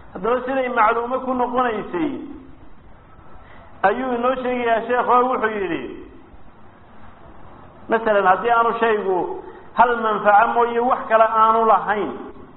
haddaba siday macluumo ku noqonaysay ayuu inoo sheegayaa sheekho wuxuu yidhi masalan haddii aanu shaygu hal manfaco mooye wax kale aanu lahayn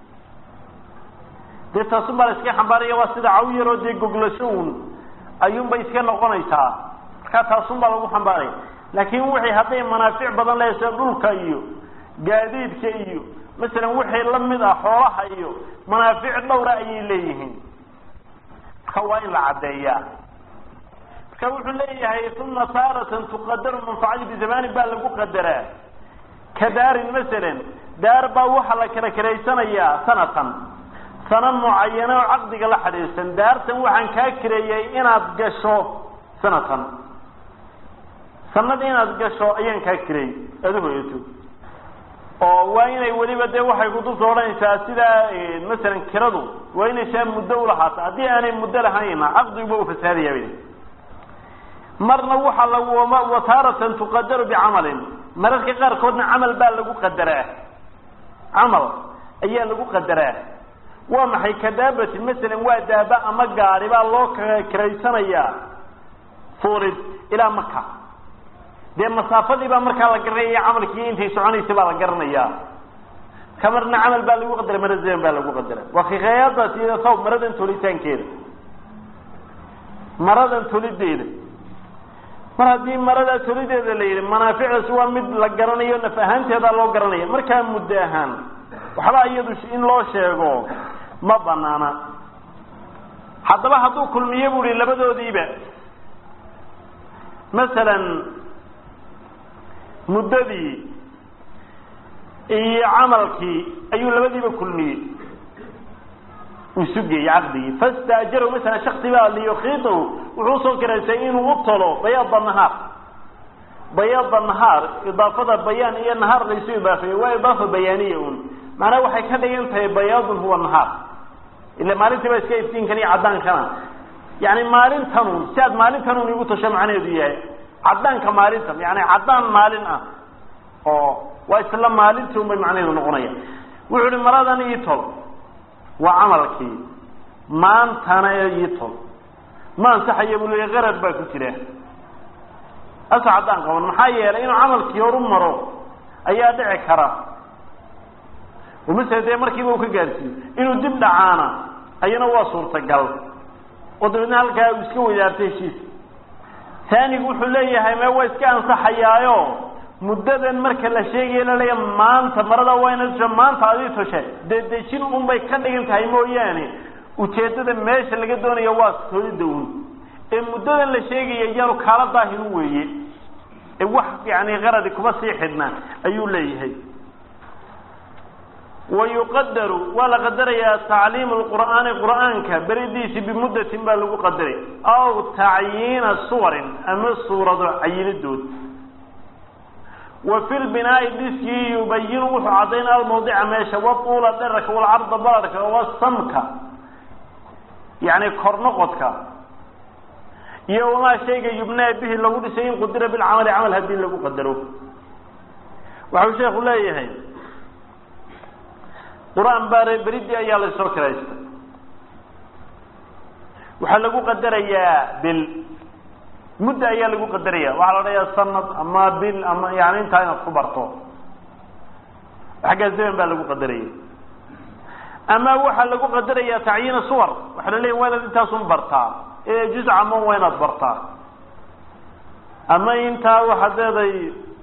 dee taasun baa la iska xambaaraya waa sida caw yaroo dee goglasho un ayuunbay iska noqonaysaa markaa taasun baa lagu xambaaraya laakiin wixii hadday manaafic badan leehay sida dhulka iyo gaadiidka iyo masalan wixii lamid ah xoolaha iyo manaafic dhowra ayay leeyihiin marka waa in la caddeeyaa marka wuxuu leeyahay uma taaratan tuqadaru manfacadi bizamani baa lagu qadaraa ka daarin masalan daar baa waxaa la kala kiraysanayaa sanatan sana mucayana oo caqdiga la xidhiirsan daartan waxaan kaa kireeyay inaad gasho sanatan sanad inaad gasho ayaan kaa kireeyey aada hoyato oo waa inay weliba dee waxay kutubta odhanaysaa sidaa masalan kiradu waa inay saa muddo ulahaata haddii aanay muddo lahayna caqdiguba u fasaadaya bay marna waxaa lagu wataaratan tuqadaru bicamalin mararka qaarkoodna camal baa lagu qadaraa camal ayaa lagu qadaraa waa maxay kadaabati masalan waa daaba ama gaari baa loo kiraysanayaa fuulid ilaa maka dee masaafadii baa markaa la garanaya camalkii intay soconaysay baa la garanayaa ka marna camal baa lagu qadara mara zaman baa lagu qadara waa kikhayaadaas iyo saw maradan tolitaankeeda maradan tolideeda mar haddii marada tolideeda la yidhi manaaficdaas waa mid la garanayo naf ahaanteedaa loo garanaya markaa muddo ahaan waxba iyadu in loo sheego ma banaana haddaba hadduu kulmiye bu hi labadoodiiba masalan muddadii iyo camalkii ayuu labadiiba kulmiyey uu isu geeyey caqdigii fastaajaro masalan shaksi baa liyukiidahu wuxuu usoo kiraysay inuu u tolo bayaada nahaar bayaada nahaar idaafada bayaan iyo nahaar laysu idaafeeye waa idaafa bayaaniya un macnaha waxay ka dhigan tahay bayaadun huwa nahaar ila maalintii baa iska iftiinkan iyo caddaankana yani maalintanun si aad maalintanun igu tasho macnaheedu yahay caddaanka maalintan yani caddaan maalin ah oo waa isla maalintii un bay macnaheedu noqonaya wuxuu uhi maradan ii tol waa camalkii maantana ii tol ma ansaxaya buu leeya qarad baa ku jira asa caddaan qaban maxaa yeelay inuu camalkii horu maro ayaa dhici kara oo masele dee markiiba uu ka gaarsiiyo inuu dib dhacaana ayana waa suurtagal oo dabeedna halkaa uu iska wadaartay heshiis taanigu wuxuu leeyahay me waa iska ansaxayaayo muddadan marka la sheegaya laleeya maanta marada waa ina tusha maanta adii toshe dee dejin unbay ka dhigan tahay mooyaane ujeeddada meesha laga doonayo waa tolida un ee muddadan la sheegaya iyaanu kaala daahiru weeye ee wax yani qaradi kuma sii xidhna ayuu leeyahay wayuqadaru waa la qadarayaa tacliimu lqur'aani qur'aanka beridiisi bimuddatin baa lagu qadaray aw tacyiina suwarin ama suurado cayinidood wa fi lbinaa'i dhiskii yubayinu wuxuu caddaynaa almawdica meesha waطuula dherarka walcarda balarka wasamka yani kornoqodka iyo wamaa shayga yubnaa bihi lagu dhisay in qudira bilcamali camal haddii lagu qadaro waxau sheekhu leeyahay qur-aan baare beridii ayaa laysoo kiraystay waxaa lagu qadarayaa bil mudda ayaa lagu qadaraya waxaa la dhayaa sanad ama bil ama yani intaa inaad ku barto xaggaa zaman baa lagu qadaraya ama waxaa lagu qadaraya tacyiina suwar waxaa la leeya waa inaad intaasun bartaa ee juz caman waa inaad bartaa ama intaa waxaad leeday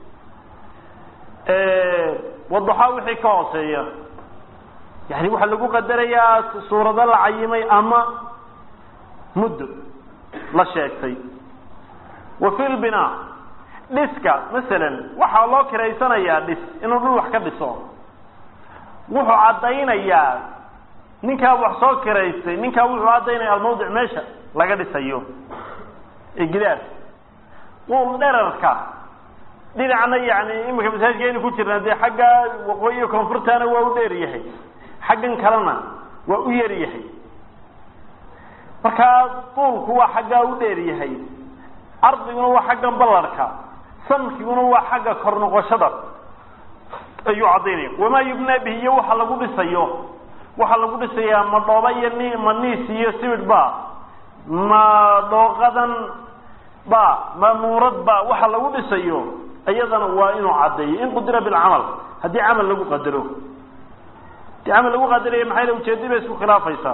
wadaxaa wixii ka hooseeya yani waxaa lagu qadarayaa suurado la cayimay ama muddo la sheegtay wa fi lbinaa dhiska masalan waxaa loo kiraysanayaa dhis inuu dhul wax ka dhiso wuxuu caddaynayaa ninkaa wax soo kiraystay ninkaa wuxuu caddaynaya almawdic meesha laga dhisayo ee gidaar quul dherarka dhinacna yani imika masaajidka aynu ku jirna dee xagga waqooyi iyo koonfurtana waa u dheer yahay xaggan kalena waa u yar yahay markaa duulku waa xaggaa u dheer yahay ardiguna waa xaggan ballarhka samkiguna waa xagga kor noqoshada ayuu caddaynaya wamaa yubnaa bihi iyo waxa lagu dhisayo waxaa lagu dhisayaa ma dhooba iyo ni ma niis iyo sibidh ba ma dhooqadan ba ma nuurad ba waxa lagu dhisayo iyadana waa inuu caddeeyo in qudira bilcamal haddii camal lagu qadaro haddii camal lagu qadarayo maxay la ujeedi bay isku khilaafaysaa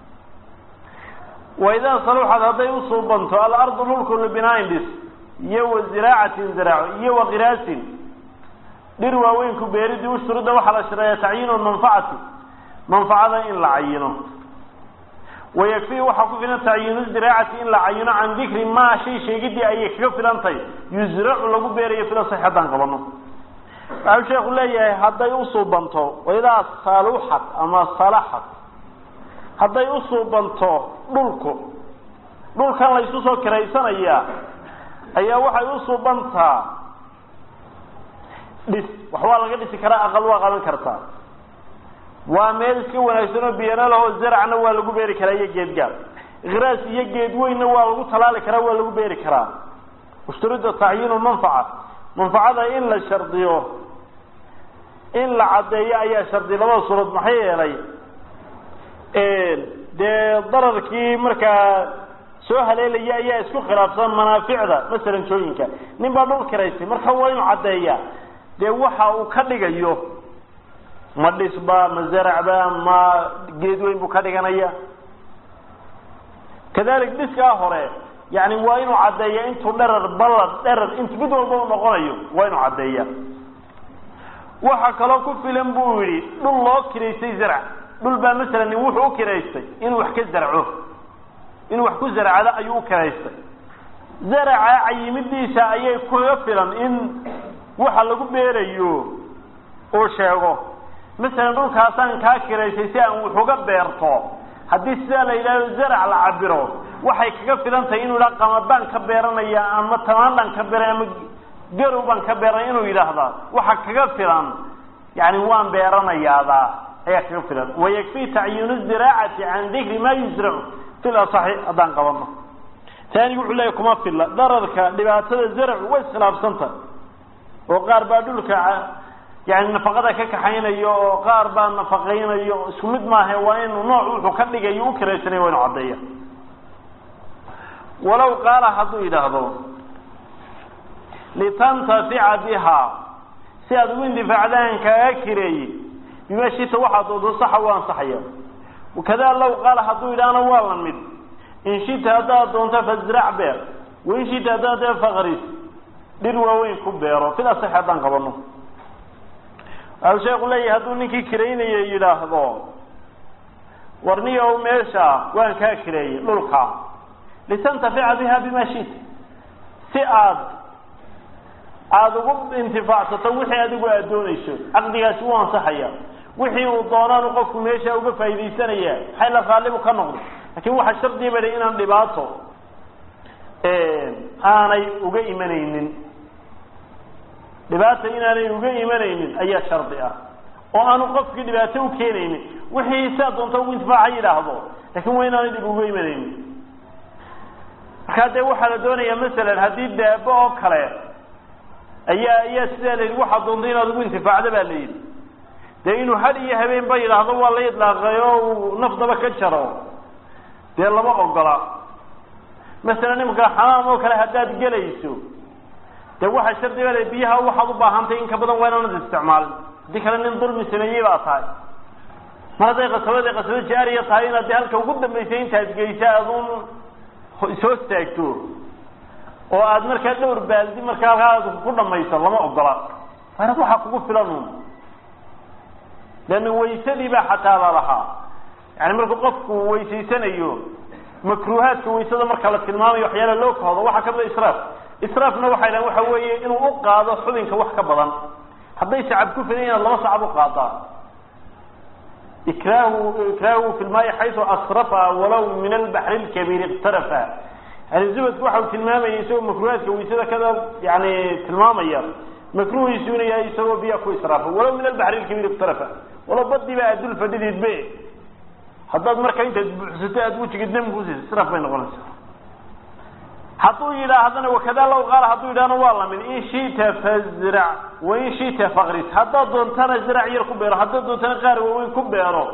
waidaa saluxad hadday usuubanto alardu dhulku libinaain dhis iyo wa ziraacatin ziraaco iyo wa kiraasin dhir waaweynku beeridii ushturida waxaa la shareeya tacyiinu manfacati manfacada in la cayino wayakfii waxaa ku filan tacyiinu ziraacati in la cayino can dikri maa shay sheegidii ayay kaga filan tahay yusracu lagu beerayo fila sax haddaan qabano waxau sheekhu leeyahay hadday usuubanto waidaa saluxad ama salaxad hadday usuubanto dhulku dhulkan laysu soo kiraysanayaa ayaa waxay usuubantaa dhis wax waa laga dhisi karaa aqal waa qaban kartaa waa meel iska wanaagsan oo biyana lahoo zaracna waa lagu beeri karaa iyo geedgaab ikraas iyo geed weynna waa lagu talaali karaa waa lagu beeri karaa ushturida tacyiinu manfaca manfacada in la shardiyo in la caddeeyo ayaa shardi labada surood maxaa yeelay dee dararkii markaa soo haleelaya ayaa isku khilaafsan manaaficda masalan jooyinka nin baa dhul kiraystay marka waa inuu caddeeyaa dee waxa uu ka dhigayo ma dhisba ma zaracba ma geed weyn buu ka dhiganaya kadalik dhiskaa hore yani waa inuu caddeeya intuu dherar ballad dherar int mid walba u noqonayo waa inuu caddeeya waxa kaloo ku filan buu yidhi dhul loo kiraystay zarc dhul baa masalan nin wuxuu u kiraystay inuu wax ka zarco inuu wax ku zarcado ayuu u kiraystay zaraca cayimidiisa ayay kaga filan in waxa lagu beerayo uu sheego masalan dhulkaasaan kaa kiraystay si aan wax uga beerto haddii sidaa la yidhahdo zarac la cabiro waxay kaga filan tahay inuu yidhaha qamadaan ka beeranaya ama tamaandhan ka beeray ama garow baan ka beeranaya inuu yidhaahda waxa kaga filan yani waan beeranayaada ayaa kaga filan wayakfii tacyiinu ziraacati can dikri ma yusracu fil asaxi haddaan qabano taanigu wuxuu leeyahy kuma filla dararka dhibaatada zaracu way iskhilaafsanta oo qaar baa dhulka yani nafaqada ka kaxaynayo oo qaar baa nafaqaynayo isku mid maaha waa inu nooc wuxuu ka dhigayo u kiraysanay waa inu caddeeya walow qaala hadduu yidhaahdo litantafica bihaa si aad ugu indifaacdaan kaaga kireeye bima shita waxaad doodo saxa u ansaxaya wakadaa low qaala hadduu yidhaahna waa la mid in shita haddaad doonto fazrac beer wain shita haddaad dee faqris dhir waaweyn ku beero fil asaxi haddaan qabano waxau sheeku leeyahay hadduu ninkii kiraynaya yidhaahdo warniyow meesha waan kaa kireeyey dhulka litantafica biha bima shita si aad aada ugu intifaacsato wixii adigu aada doonayso caqdigaasi wuu ansaxaya wixii uu doonaanu qofku meesha uga faaidaysanaya maxay la raallibu ka noqdo lakin waxaa shardiya ba inaan dhibaato aanay uga imanaynin dhibaata inaanay uga imanaynin ayaa shardi ah oo aanu qofkii dhibaato u keenaynin wixii saa doonta ugu intifaaca yidhaahdo lakin waa inaanay dhib uga imanaynin markaa dee waxaa la doonayaa masalan haddii daabo oo kale ayaa ayaa sidaa la yidhi waxaa doonta inaad ugu intifaacda baa la yidhi dee inuu had iyo habeen ba yidhaahdo waa la idlaaqay oo uu nafdaba ka jaro dee lama ogola masalan imika xamaam oo kale haddaad gelayso dee waxaa shardiga le biyaha waxaad u baahantay in ka badan waa inaanad isticmaalin haddii kale nin dulmi sameeyey baa tahay mar hadday qasabada qasabo jaariya tahay inaad de halka ugu dambaysay intaad geysa adun ishoos taagto oo aad markaa dhowr baaldi markaa halkaa ku dhamayso lama ogola waanad waxaa kugu filan leanna waysadii baa xataa lalahaa yani markuu qofku weysaysanayo makruuhaadka waysada marka la tilmaamayo waxyaala loo kahdo waxaa kamida israaf israafna waxay dhahan waxa weeye inuu u qaado xubinka wax ka badan hadday sacab ku filan inaad laba sacab u qaadaa ikraahu ikraahu fi lmaai xaysu asrafa walaw min albaxri lkabiir iqtarafa yani zubadku waxa uu tilmaamayay isagoo makruuhaadka waysada kada yani tilmaamaya makruhiisu inu yahay isagoo biyaa ku israafa walaw min albaxri lkabiir iqtarafa walaw badii ba aad dul fadhideed be haddaad marka intaad buuxsato aad wejigid dam kusiisa israaf bay noqonaysaa hadduu yidhaa haddana wakadaa law qaala hadduu yidhahna waa lamid in shita fazrac wain shita faqris haddaad doontana zirac yar ku beero haddaad doontana qaar waaweyn ku beero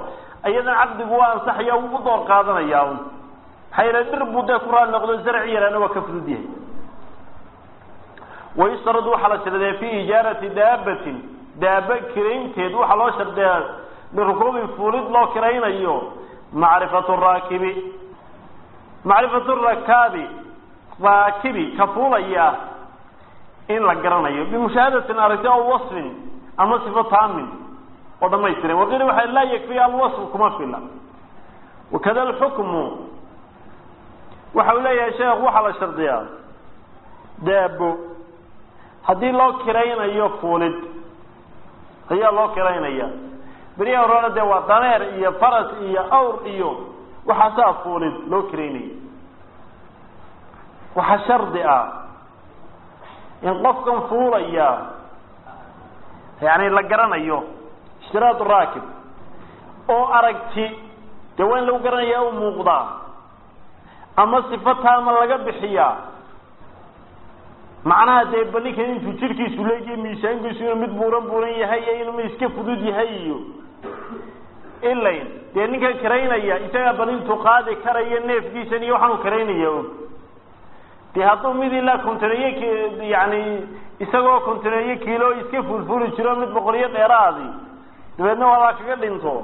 iyadan caqdigu waa ansaxaya wuu u door qaadanayaa un maxaa yeele dhir buu dee ku raali noqdo zarci yaraana waa ka fudud yahay wayustaradu waxaa la shardiyaa fi ijaarati daabatin daaba kiraynteed waxaa loo shardiyaa lirukuubin fuulid loo kiraynayo macrifatu raakibi macrifatu rakaabi raakibi ka fuulaya in la garanayo bimushaahadatin aragti aw wasfin ama sifo taamin oo dhamaystiran waqiila waxa laa yakfiya alwasf kuma fila wakada alxukmu waxa uu leeyahay sheekh waxaa la shardiyaa daabo haddii loo kiraynayo fuulid ayaa loo kiraynaya beriyaha horena dee waa daneer iyo faras iyo awr iyo waxaasaa fuulid loo kiraynaya waxaa shardi ah in qofkan fuulaya yani la garanayo ishtiraad raakib oo aragti dee waa in lagu garanaya u muuqdaa ama sifo taama laga bixiyaa macnaha dee baninkan intuu jirkiisu leegiyo miisaankiisu inuu mid buuran buuran yahay iyo inuu iska fudud yahay iyo ilayn dee ninkan karaynaya isagaa banintuu qaadi karaya neefkiisan iyo waxaanu karaynaya og dee hadduu mid ilaa kontaneeye yani isagoo kontaneeye kiilo iska fulfuli jiro mid boqoliyo dheeraadi dabeedna waabaa kaga dhinto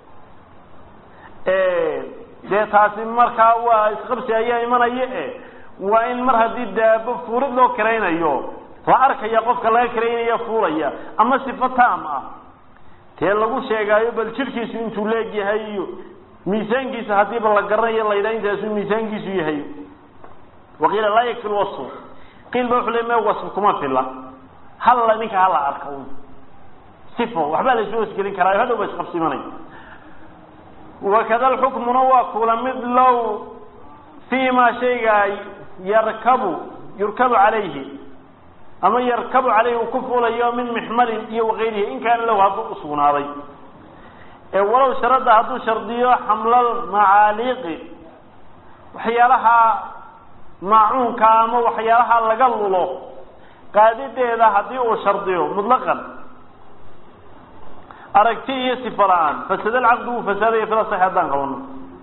dee taasi markaa waa isqabsi ayaa imanaya e waa in mar haddii daabo fuulid loo kiraynayo la arkaya qofka laga kiraynaya fuulaya ama sifo taam ah tee lagu sheegaayo bal jirkiisu intuu leeg yahay iyo miisaankiisa haddiiba la garanayo la yidhaha intaasuu miisaankiisu yahay waqiila laa yakfi lwasf qiil ba wuxuu le me wasf kuma fila halla ninka hala arka un sifo waxbaa la isu wasgelin karaa hadhow ba isqabsi imanay wakada alxukmuna waa kula mid low fii ma shayga yarkabu yurkabu calayhi ama yarkabu calayhi uu ku fuulayo min mixmalin iyo wakayrihi in kaana lahu hadduu usugnaaday ee walow sharada hadduu shardiyo xamlal macaaliiqi waxyaalaha maacuunka ama waxyaalaha laga lulo qaadideeda haddii uu shardiyo mutlaqan aragti iyo sifa la-aan fasada alcaqdu wuu fasaadaya fila sax haddaan qabano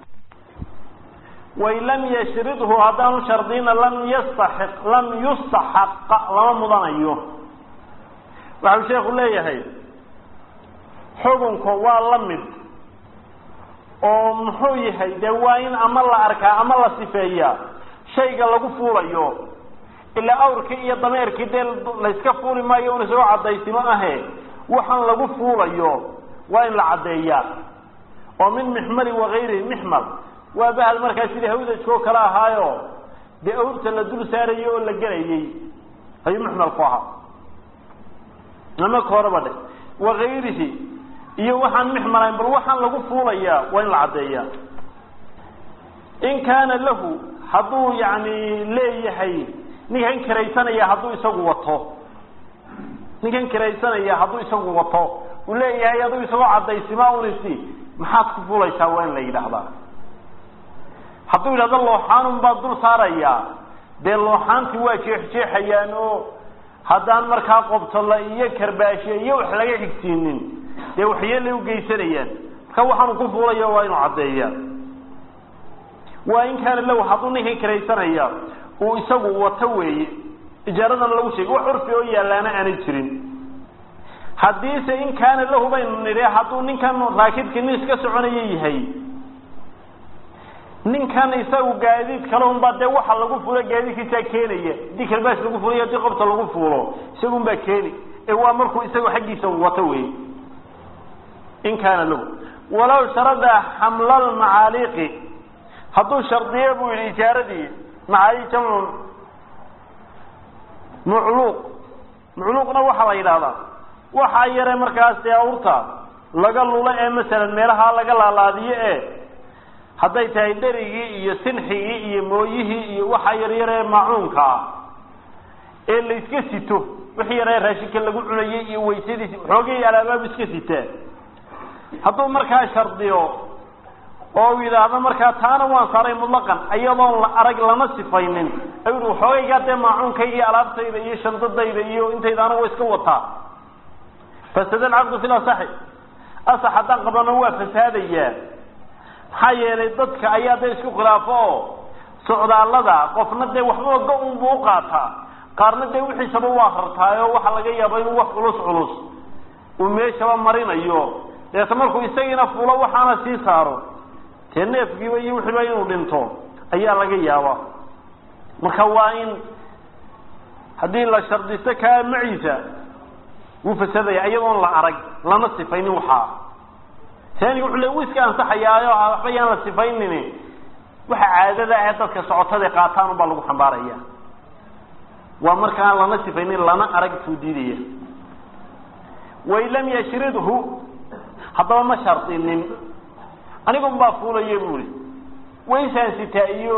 wain lam yashridhu haddaanu shardina lam yastaxiq lam yustaxaqa lama mudanayo waxau sheekhu leeyahay xukunka waa la mid oo muxuu yahay dee waa in ama la arkaa ama la sifeeyaa shayga lagu fuulayo ilaa awrkii iyo dameerkii dee layska fuuli maayo un isagoo cadaysimo ahe waxaan lagu fuulayo waa in la caddeeyaa oo min mixmali wakayrihi mixmal waa bahal markaa sidii hawdajkoo kale ahaayo dee awrta la dul saarayay oo la gelayay ayuu muxmal ku ahaa ama kooraba dhe wakayrihi iyo waxaan mixmalayn bal waxaan lagu fuulayaa waa in la caddeeyaa in kaana lahu hadduu yani leeyahay ninkan kiraysanaya hadduu isagu wato ninkan kiraysanaya hadduu isagu wato uu leeyahay aduu isagoo cadaysima unisi maxaad ku fuulaysaa waa in la yidhaahdaa hadduu yidhahdo looxaanun baad dul saarayaa dee looxaantii waa jeexjeexayaan oo haddaan markaa qobtolo iyo karbaashe iyo wax laga xigsiinin dee waxyeelay ugeysanayaan marka waxaanu ku fuulaya waa inuu caddeeyaa waa in kaana lahu hadduu ninkan kiraysanaya uu isagu wato weeye ijaaradana lagu sheegay wax curfi oo yaallaana aanay jirin haddiise in kaana lahu baynu nidhi hadduu ninkan raakibkii nin iska soconaya yahay ninkan isagu gaadiid kalehun baa dee waxa lagu fulo gaadiidkiisaa keenaya haddii kalbaash lagu fuliyo haddii qobta lagu fuulo isagun baa keeni ee waa markuu isagu xaggiisa wato wey in kaana lahu walow sharada xamlal macaaliiqi hadduu shardiye buu yidhi ijaaradii macaali jamcu mucluuq mucluuqna waxaa la yidhahdaa waxaa yare markaas dee awrta laga lulo ee masalan meelaha laga laalaadiyo ee hadday tahay dherigii iyo sinxigii iyo mooyihii iyo waxa yaryaree maacuunka ah ee la iska sito wixii yaree raashinka lagu cunayay iyo waysadiisi xoogay alaabaab iska sitaa hadduu markaa shardiyo oo uu yidhaahdo markaa taana waan saaray mutlaqan iyadoon la arag lama sifaynin ayuu waxoogaygaa dee maacuunkayga iyo alaabtayda iyo shandadayda iyo intayda anagu iska wataa fasada alcaqdu fil asaxi asax haddaan qabano waa fasaadayaa maxaa yeelay dadka ayaa da isku khilaafo oo socdaallada qofna dee waxbaba go-un buu u qaataa qaarna dee wixiisaba waa hartaayo waxaa laga yaaba inuu wax culus culus uu meeshaba marinayo deeta markuu isagiina fulo waxaana sii saaro dee neefkiiba iyo wixiiba inuu dhinto ayaa laga yaaba marka waa in haddii la shardisto kaa maciisa wuu fasadaya iyadoon la arag lana sifaynin waxaa taaniga wuxuu le wuu iska ansaxayaayo waxba yaan la sifaynin waxa caadada ah dadka socotada qaataan ubaa lagu xambaaraya waa markaan lana sifaynin lana arag tuu diidaya wain lam yashridhu haddaba ma shardinin anigun baa fuulaya buuri waysaan sitaa iyo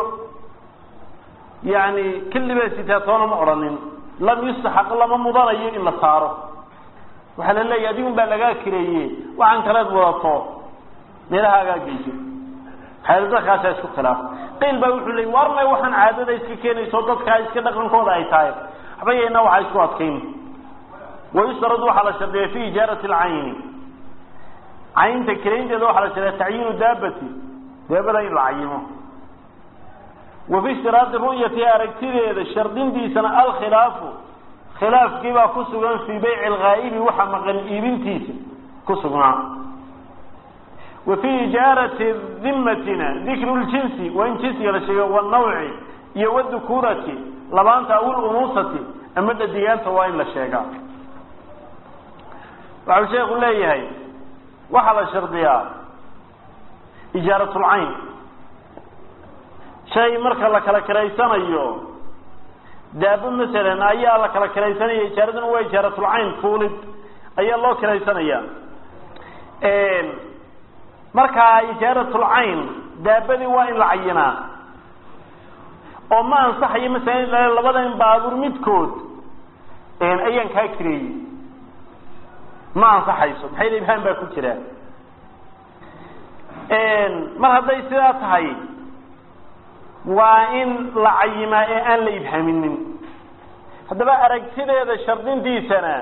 yani kelibaa sitaa toona ma odhanin lam yustaxaq lama mudanayo in la saaro waxaa la leeyahy adigun baa lagaa kireeye waxaan kaleed wadato meelahaagaa geyso xeeldadkaasaa isku khilaaf qiil baa wuxuu leey warmay waxaan caadada iska keenayso dadkaa iska dhaqankooda ay tahay waxba yayna waxaa isku adkayn wayustarad waxaa la shardiya fi ijaarati alcayni caynta kiraynteeda waxaa la shardiya tacyiinu daabati daabada in la cayimo wa fi ishtiraadi ru'yati aragtideeda shardintiisana alkhilaafu khilaafkii baa ku sugan fii bayci alghaa'ibi waxa maqan iibintiisa ku sugnaa wa fii ijaarati dimatina dikru ljinsi waa in jinsiga la sheego wanawci iyo wadukuurati labaanta aw lunuusati ama dhadigaanta waa in la sheegaa waxau sheekhu leeyahay waxaa la shardiyaa ijaaratulcayn shay marka la kala kiraysanayo daabo masalan ayaa la kala kiraysanaya ijaaraduna waa ijaaratulcayn fuulid ayaa loo kiraysanaya markaa ijaaratulcayn daabadii waa in la cayinaa oo ma ansaxayo masalan labadan baabuur midkood ayaan kaa kireeyey ma ansaxayso maxay la ibhaan baa ku jira mar hadday sidaa tahay waa in la cayimaa ee aan la ibhaaminin haddaba aragtideeda shardintiisana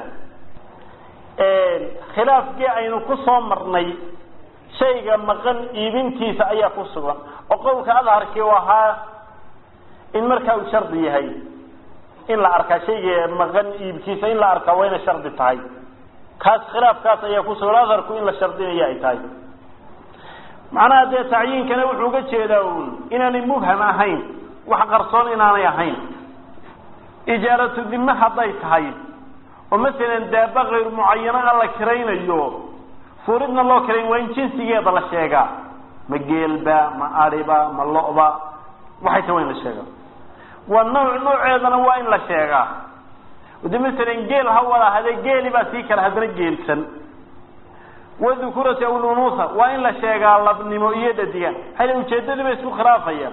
khilaafkii aynu ku soo marnay shayga maqan iibintiisa ayaa ku sugan oo qowlka adharkii u ahaa in markaa uu shardi yahay in la arkaa shayga maqan iibkiisa in la arkaa waa inay shardi tahay kaas khilaafkaas ayaa ku sugan adharku in la shardinaya ay tahay macnaha dee tacyiinkana wuxuu uga jeedaa uun inaanay mubham ahayn wax qarsoon inaanay ahayn ijaaratu dime hadday tahay oo masalan daaba kayr mucayano a la kiraynayo fuuridna loo kirayn waa in jinsigeeda la sheegaa ma geelba ma adiba ma lo'ba waxay tahay waa in la sheegaa waa nooc nooceedana waa in la sheegaa de masalan geel ha wada hadee geeli baa sii kala haddana geelsan wadukurati aw lunuusa waa in la sheegaa labnimo iyo dhadiga hal ujeedadii ba isku khilaafaya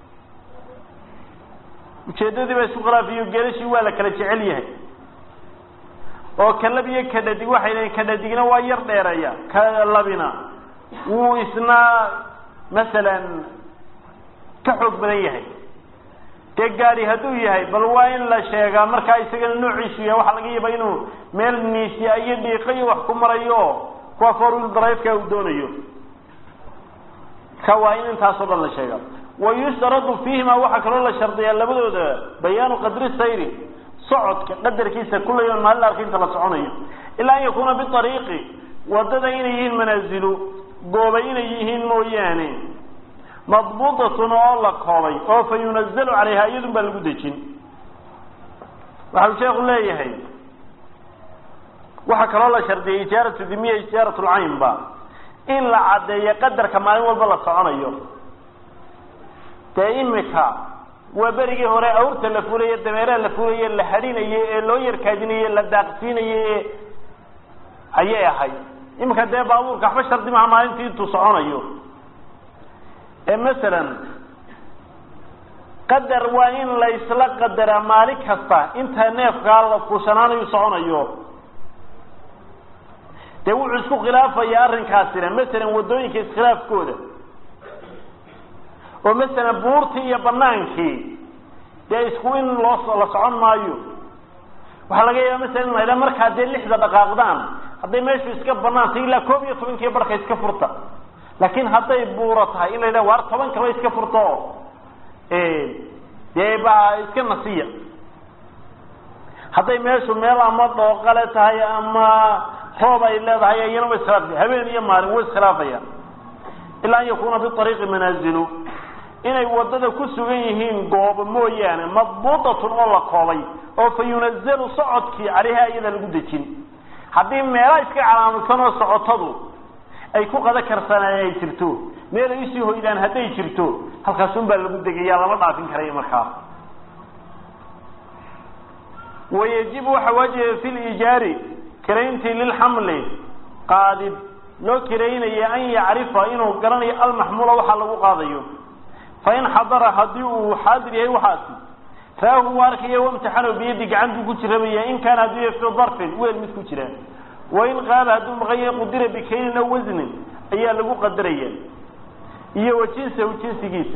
ujeedadii ba isku khilaafayo geelashii waa la kala jecel yahay oo ka lab iyo ka dhadig waxay leeyiin ka dhadigna waa yar dheereeya ka labina wuu isna masalan ka xoog badan yahay dee gaadi hadduu yahay bal waa in la sheegaa markaa isagana noociisu yahay waxaa laga yaaba inuu meel niisya iyo dhiiqo iyo wax ku marayo kuwa forwil drive-ka uu doonayo ka waa in intaasoo dhan la sheega wayushtaradu fiihima waxaa kaloo la shardiyaa labadooda bayaanu qadri sayri socodka qadarkiisa kullayon maalin arka inta la soconayo ilaa an yakuuna biariiqi wadada inay yihiin manaazilu goobay inay yihiin mooyaane madbuudatun oo la koobay oo fa yunazalu calayha iyadun baa lagu dejin waxau sheekhu leeyahay waxaa kaloo la shardiyay ijaaratu dimiya ijaarat lcaynba in la caddeeyo qadarka maalin walba la soconayo dee imika waa berigii hore awrta la fulaye dameeraha la fulaye la hadhinaye ee loo yarkaadinaye la daaqsiinaye ee ayay ahayd imika dee baabuurka waxba shardi maha maalintii intuu soconayo ee masalan qadar waa in laysla qadaraa maalin kasta inta neefkaa la fuushanaanayu soconayo dee wuxuu isku khilaafaya arrinkaasina masalan waddooyinka iskhilaafkooda oo masalan buurtii iyo banaankii dee isku in loo la socon maayo waxaa laga yaaba masalan in la ydhaha markaa dee lixda dhaqaaqdaan hadday meeshu iska banaantay ilaa koob iyo tobankii barhka iska furta laakiin hadday buuro tahay in la yidhaha waar toban kaba iska furta oo dee baa iska nasiya hadday meeshu meel ama dhooqale tahay ama roob ay leedahay iyana wa iskhilaafaya habeen iyo maalin wa iskhilaafaya ilaa an yakuna biariiqi manaazilu inay wadada ku sugan yihiin goobo mooyaane madbuudatun oo la koobay oo fa yunazalu socodkii caleyha iyada lagu dejin haddii meela iska calaamadsan oo socotadu ay ku qada karsanaan ay jirto meel ay usii hoydaan hadday jirto halkaasun baa lagu degaya lama dhaafin karayo markaa wayajibu waxa waajiba fi liijaari kirayntii lilxamli qaadid loo kiraynaya an yacrifa inuu garanayo almaxmuula waxa lagu qaadayo fain xadara haddii uu xaadir yahay waxaasi raahu u arkaya wamtixano biyadi gacantuu ku jirabaya in kaana hadduu yahay fi darfin weel mid ku jira wain qaala hadduu maqan yahay qudira bikaynin aw wasnin ayaa lagu qadaraya iyo wa jinsahu jinsigiisa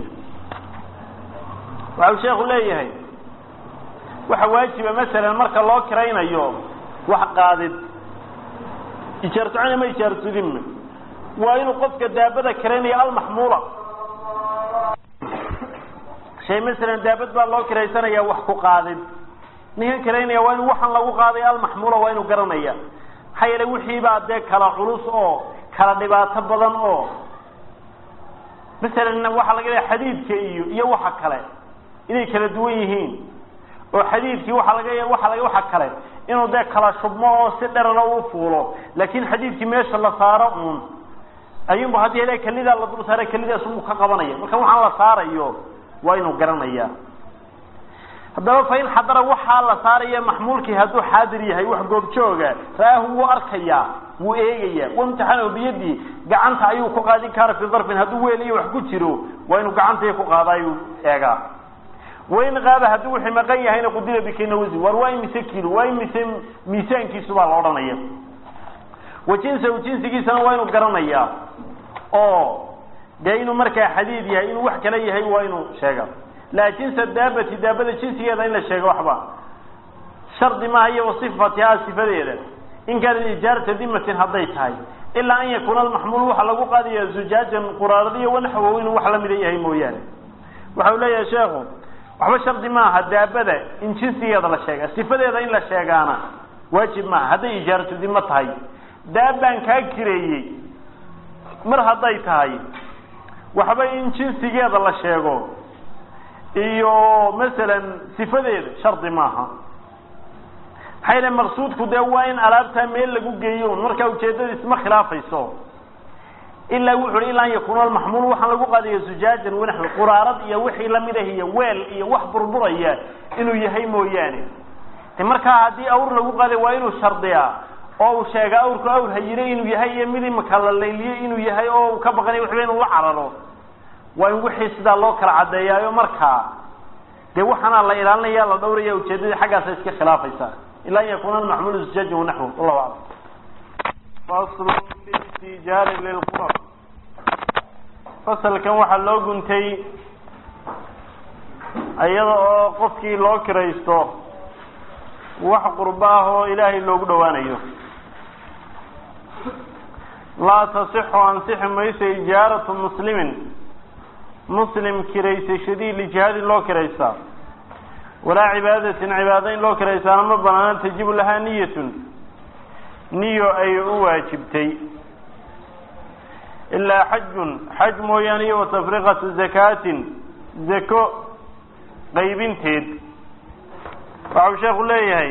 waxau sheekhu leeyahay waxa waajiba masalan marka loo kiraynayo wax qaadid ijaartucani ma ijaartudinma waa inuu qofka daabada kiraynaya almaxmuula shay masalan daabad baa loo kiraysanaya wax ku qaadid ninkan kiraynaya waa inu waxaan lagu qaaday almaxmuula waa inuu garanaya maxaa yeelay wixiibaa dee kala culus oo kala dhibaato badan oo masalan waxaa laga leeya xadiidka iyo iyo waxa kale inay kala duwan yihiin oo xadiidkii waaa laga waa laga waxa kale inuu dee kala shubmo oo si dherana u fuulo laakin xadiidkii meesha la saaro uun ayunba haddii hele kelidaa la dul saara kelidaas unbu ka qabanaya marka waxaan la saarayo waa inuu garanaya haddaba fa in xadara waxaa la saaraya maxmuulkii hadduu xaadir yahay wax goobjooga ra'aahu wuu arkayaa wuu eegaya wamtixanahu biyadii gacanta ayuu ku qaadin kaara fi darfin hadduu weel iyo wax ku jiro waa inuu gacantay ku qaada ayuu eegaa wain qaaba hadduu wixii maqan yahayna qudira bikayna wasin war waa imise kilo waa imise miisaankiisu baa la odhanaya wa jinsahu jinsigiisana waa inuu garanayaa oo dee inuu markaa xadiid yahay inuu wax kale yahay waa inuu sheega laa jinsa daabati daabada jinsigeeda in la sheego waxba shardi maaha iyo wasifatihaa sifadeeda in kaanat ijaarata dimatin hadday tahay ilaa an yakuuna almaxmuul waxaa lagu qaadaya zujaajan quraaradiyo wanaxwow inuu wax lamida yahay mooyaane waxa uu leeyahay sheekhu waxba shardi maaha daabada in jinsigeeda la sheega sifadeeda in la sheegaana waajib maaha hadday ijaaratu dimo tahay daabaan kaa kireeyey mar hadday tahay waxba in jinsigeeda la sheego iyo masalan sifadeeda shardi maaha maxaa yale maqsuudku dee waa in alaabtaa meel lagu geeyo markaa ujeedadiis ma khilaafayso ilaa wuxu uhi ilaa an yakuuna almaxmuul waxaan lagu qaadaya zujaajan wanaxwi quraarad iyo wixii lamid ah iyo weel iyo wax burburaya inuu yahay mooyaane de markaa haddii awr lagu qaaday waa inuu shardiyaa oo uu sheega awrku awr hayire inuu yahay iyo mid imaka la layliyey inuu yahay oo uu ka baqanay waxba inuu la cararo waa in wixii sidaa loo kala caddeeyaayo markaa dee waxaana la ilaalinaya la dhawraya ujeedadii xaggaasa iska khilaafaysa ilaa an yakuuna almaxmuulu zujaajan wanaxwu wallahu aclam faslu listijaari lilqurab fasalkan waxaa loo guntay iyada oo qofkii loo kiraysto wax qurbo ah oo ilaahay loogu dhowaanayo laa tasixu ansixi mayso ijaaratu muslimin muslim kiraysashadii lijihaadin loo kiraystaa walaa cibaadatin cibaado in loo kiraystaana ma banaana tajibu lahaa niyatun niyo ay u waajibtay ilaa xajun xaj mooyaane iyo watafriqatu zakaatin zako qaybinteed waxau sheekhu leeyahay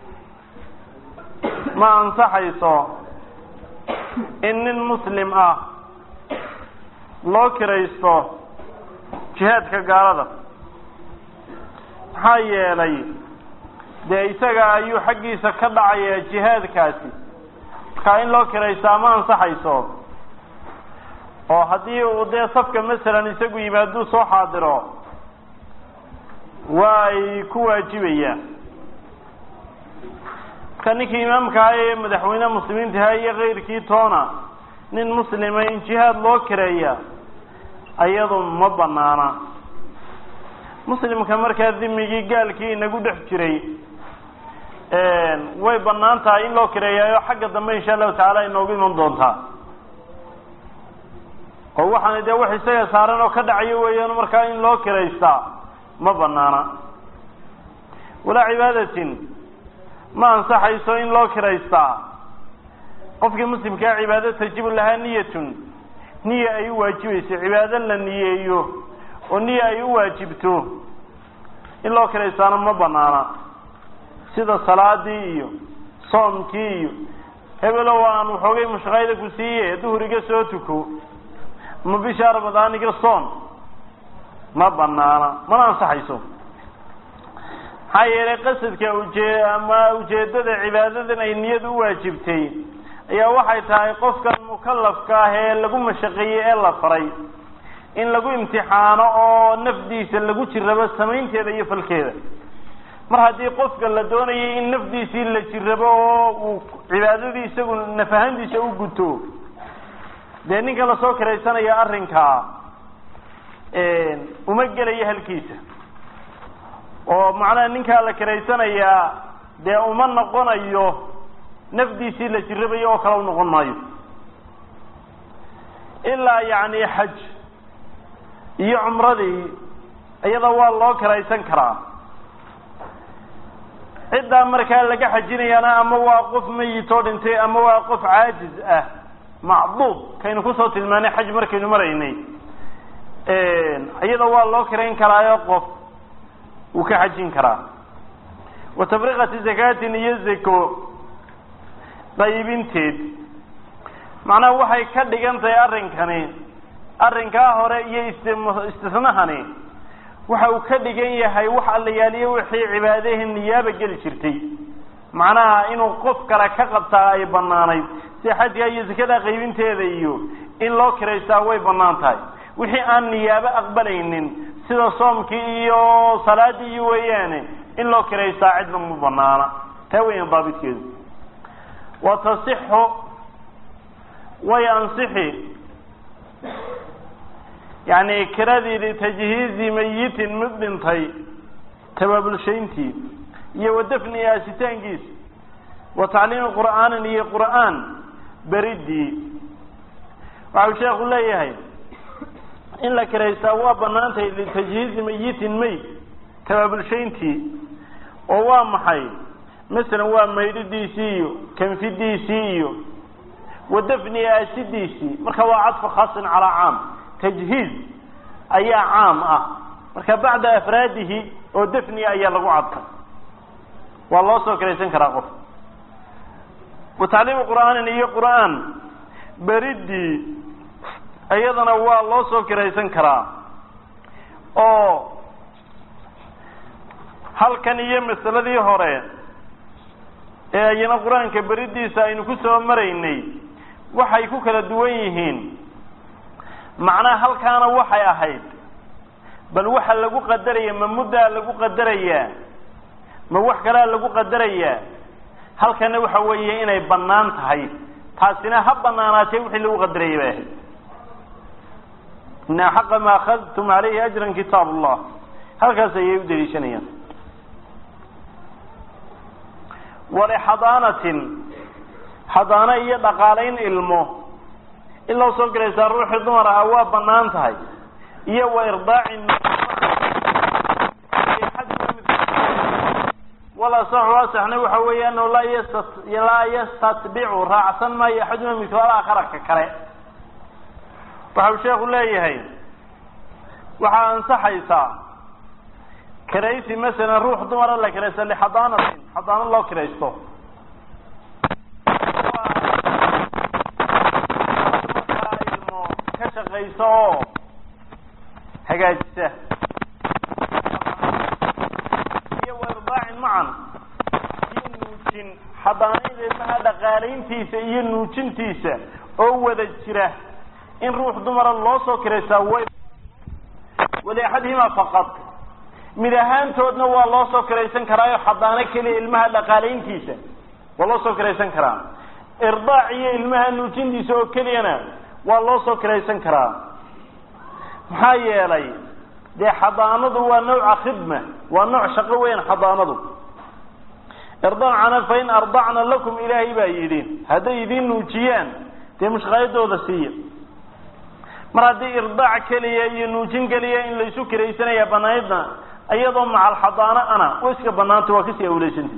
ma ansaxayso in nin muslim ah loo kiraysto jihaadka gaalada maxaa yeelay dee isaga ayuu xaggiisa ka dhacaya jihaadkaasi markaa in loo kiraystaa ma ansaxayso oo haddii uu dee safka masalan isagu yimaaduu soo xaadiro waa ay ku waajibayaan marka ninkii imaamka ah ee madaxweyne muslimiintaha iyo kayrkii toona nin muslima in jihaad loo kireeya ayadu ma banaana muslimka markaa dimigii gaalkii inagu dhex jiray way banaan tahay in loo kireeyayo xagga dambe insha allahu tacaala inoogu iman doontaa oo waxaana dee wax isaga saaran oo ka dhacayo weeyaan markaa in loo kiraystaa ma banaana walaa cibaadatin ma ansaxayso in loo kiraystaa qofkii muslimkaa cibaado tajibu lahaa niyatun niya ay u waajibayso cibaado la niyeeyo oo niya ay u waajibto in loo kiraystaana ma banaana sida salaadii iyo soomkii iyo hebelow aan waxoogay mushaqayda ku siiye duhuriga soo tuko ma bisha ramadaaniga soon ma banaana mana ansaxayso maxaa yeelay qasadka ujee ama ujeedada cibaadadan ay niyada u waajibtay ayaa waxay tahay qofkan mukalafka ah ee lagu mashaqeeyey ee la faray in lagu imtixaano oo nafdiisa lagu jirrabo samaynteeda iyo falkeeda mar haddii qofka la doonayay in nafdiisii la jirrabo oo uu cibaadadii isagu nafahantiisa u guto dee ninka lasoo kiraysanaya arrinkaa uma gelayo halkiisa oo macnaha ninkaa la kiraysanayaa dee uma noqonayo nafdiisii la jirrabayo oo kale u noqon maayo ilaa yacni xaj iyo cumradii iyada waa loo kiraysan karaa ciddaa markaa laga xajinayaana ama waa qof mayitoo dhintay ama waa qof caajiz ah macduub kaynu kusoo tilmaanay xaj markaynu maraynay iyada waa loo kirayn karaayo qof wuu ka xajin karaa wa tafriqati zakaatin iyo zako qaybinteed macnaha waxay ka dhigan tahay arrinkani arrinkaa hore iyo ist istisnahani waxa uu ka dhigan yahay wax allayaaliyo wixii cibaadahi niyaaba geli jirtay macnaha inuu qof kale ka qabtaa ay banaanayd sida xajka iyo zakada qaybinteeda iyo in loo kiraystaa way banaan tahay wixii aan niyaabo aqbalaynin sida soomkii iyo salaadii iyo weeyaane in loo kiraystaa cidna ma banaana taa weeyaan daabitkeedu wa tasixu way ansixi yani kiradii litajhiizi mayitin mid dhintay tabaabulshayntii iyo wa dafni aasitaankiisa wa tacliimi qur'aanin iyo qur'aan beridii waxau sheekhu leeyahay in la kiraystaa waa banaantahay litajhiizi mayitin mayd tabaabulshayntii oo waa maxay masalan waa maydhidiisii iyo kanfidiisii iyo wa dafni aasidiisii marka waa cadfu khaasin calaa caam tajhiiz ayaa caam ah marka bacda afraadihi oo dafniga ayaa lagu cadfay waa loo soo kiraysan karaa qof wa tacliimi qur'aanin iyo qur'aan beridii iyadana waa loo soo kiraysan karaa oo halkan iyo masaladii hore ee ayana qur-aanka beridiisa aynu ku soo maraynay waxay ku kala duwan yihiin macnaha halkaana waxay ahayd bal waxa lagu qadaraya ma muddaa lagu qadarayaa ma wax kalea lagu qadarayaa halkana waxa weeye inay bannaan tahay taasina ha banaanaatee wixii lagu qadarayay bay ahayd ina xaqa ma akhadtum calayhi ajran kitaab allah halkaas ayay u daliishanayaan walixadaanatin xadaano iyo dhaqaalayn ilmo in loo soo gelaysaa ruuxii dumar ah waa banaan tahay iyo wa irdaacin walasaxu asaxna waxa weeye annahu laa yasta laa yastatbicu raacsan maayo axaduna midkood akharaka kale waxau sheekhu leeyahay waxaa ansaxaysaa kiraysi masalan ruux dumara la kiraysto lixadaanatin xadaano loo kiraysto ilmo ka shaqayso oo hagaajisa iyo wairdaacin macan iyo nuujin xadaanayda ilmaha dhaqaalayntiisa iyo nuujintiisa oo wada jira in ruux dumara loo soo kiraystaa way waliaxadihima faqad mid ahaantoodna waa loo soo kiraysan karaayo xadaano keliya ilmaha dhaqaalayntiisa waa loo soo kiraysan karaa irdaac iyo ilmaha nuujintiisa oo keliyana waa loo soo kiraysan karaa maxaa yeelay dee xadaanadu waa nawca khidma waa nooc shaqo weyan xadaanadu irdacna fain ardacna lakum ilaahay baa yidhi hadday idiin nuujiyaan dee mushqaayadooda siiya mar haddii irdaac keliya iyo nuujin keliya in laysu kiraysanaya banaydna iyadoo macal xadaano ana way iska banaanta waa kasii awleysanta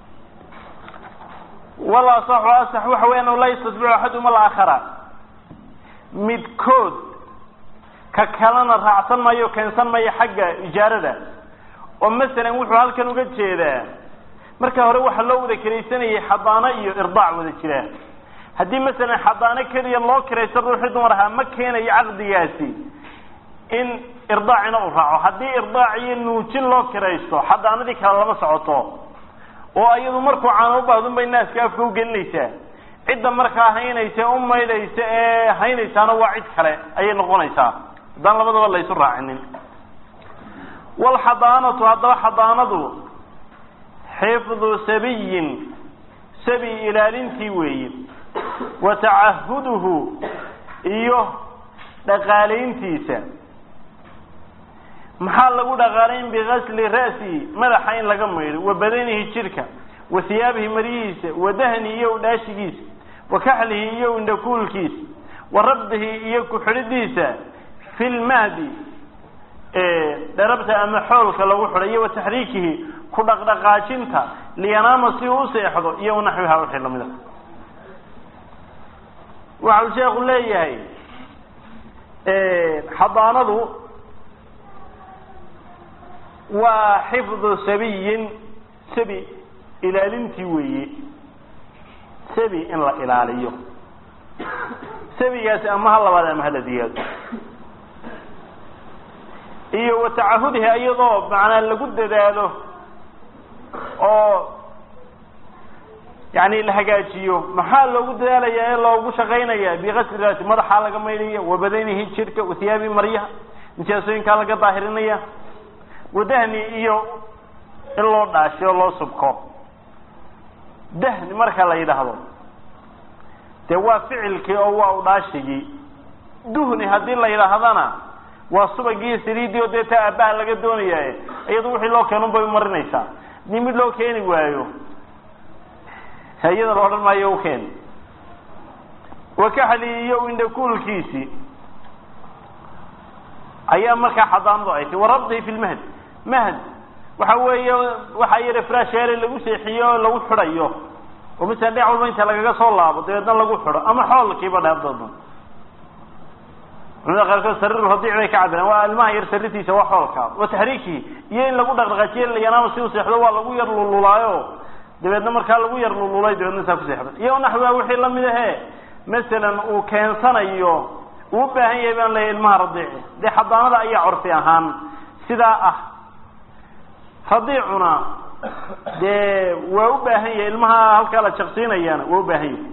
wal asaxu asax waxa weya anau laa yastasbicu axaduma alaakhara midkood ka kalena raacsan maayo keensan maayo xagga ijaarada oo masalan wuxuu halkan uga jeedaa marka hore waxaa loo wada kiraysanayay xadaano iyo irdaac wada jira haddii masalan xadaano keliya loo kiraysto ruuxii dumar ahaa ma keenayo caqdigaasi in irdaacina uu raaco haddii irdaac iyo nuujin loo kiraysto xadaanadii kale lama socoto oo iyadu markuu caano u baahdun bay naaska afka ugelinaysaa cidda markaa haynaysa u maydhaysa ee haynaysaana waa cid kale ayay noqonaysaa haddaan labadaba laysu raacinin walxadaanatu haddaba xadaanadu xifdu sabiyin sabi ilaalintii weeye wa tacahuduhu iyo dhaqaalayntiisa maxaa lagu dhaqaalayn bigasli ra'sihi madaxa in laga maydho wa badanihi jidhka wa hiyaabihi maryihiisa wa dahnihi iyo udhaashigiisa wa kaxlihi iyo indhakuulkiisa wa rabdihi iyo ku-xidhidiisa fi lmahdi dharabta ama xoolka lagu xidho iyo wa taxriikihi ku dhaqdhaqaajinta liyanaama si uu u seexdo iyo naxwiha wixii lamida waxa uu sheekhu leeyahay xadaanadu waa xifdu sabiyin sabi ilaalintii weeye sabi in la ilaaliyo sabigaasi ama ha labaad ama hala diyaado iyo wa tacahudihi iyadoo macnaa lagu dadaalo oo yani la hagaajiyo maxaa loogu dadaalaya ee loogu shaqaynaya biqasri raasi madaxaa laga maydhaya wabadanihi jirka wahiyaabi maryaha nijaasooyinkaa laga daahirinaya wadahni iyo in loo dhaashiyo loo subko dahni marka la yidhaahdo dee waa ficilkii oo waa udhaashigii duhni haddii la yidhaahdana waa subagii saliidii oo dee taa aabbaha laga doonaya iyadu wixii loo keenun bay umarinaysaa hadii mid loo keeni waayo iyada la odhan maayo ukeen wakaxli iyo indhakuulkiisii ayaa markaa xadaanadu ay tay warabdihi fi lmahd mahd waxa weeye waxaa yara frasheere lagu seexiyo oo lagu xidhayo oo masala dhinac walba inta lagaga soo laabo dabeedna lagu xidho ama xoolkiiba dheerdoodan culimada qaarkood sariir radiic bay ka cabireen waa ilmaha yar sariirtiisa waa xoolka wa taxriikihi iyo in lagu dhaqdhaqaajiyo yanaama si u seexdo waa lagu yar lululaayo dabeedna markaa lagu yar lululay dabeedna saa ku seexda iyo naxwiha wixii lamid ahe masalan uu keensanayo uu u baahan yahay baan leeyahy ilmaha radiici dee xadaanada ayaa curfi ahaan sidaa ah radiicuna dee waa u baahan yahay ilmaha halkaa la jaqsiinayaana waa u baahan yahay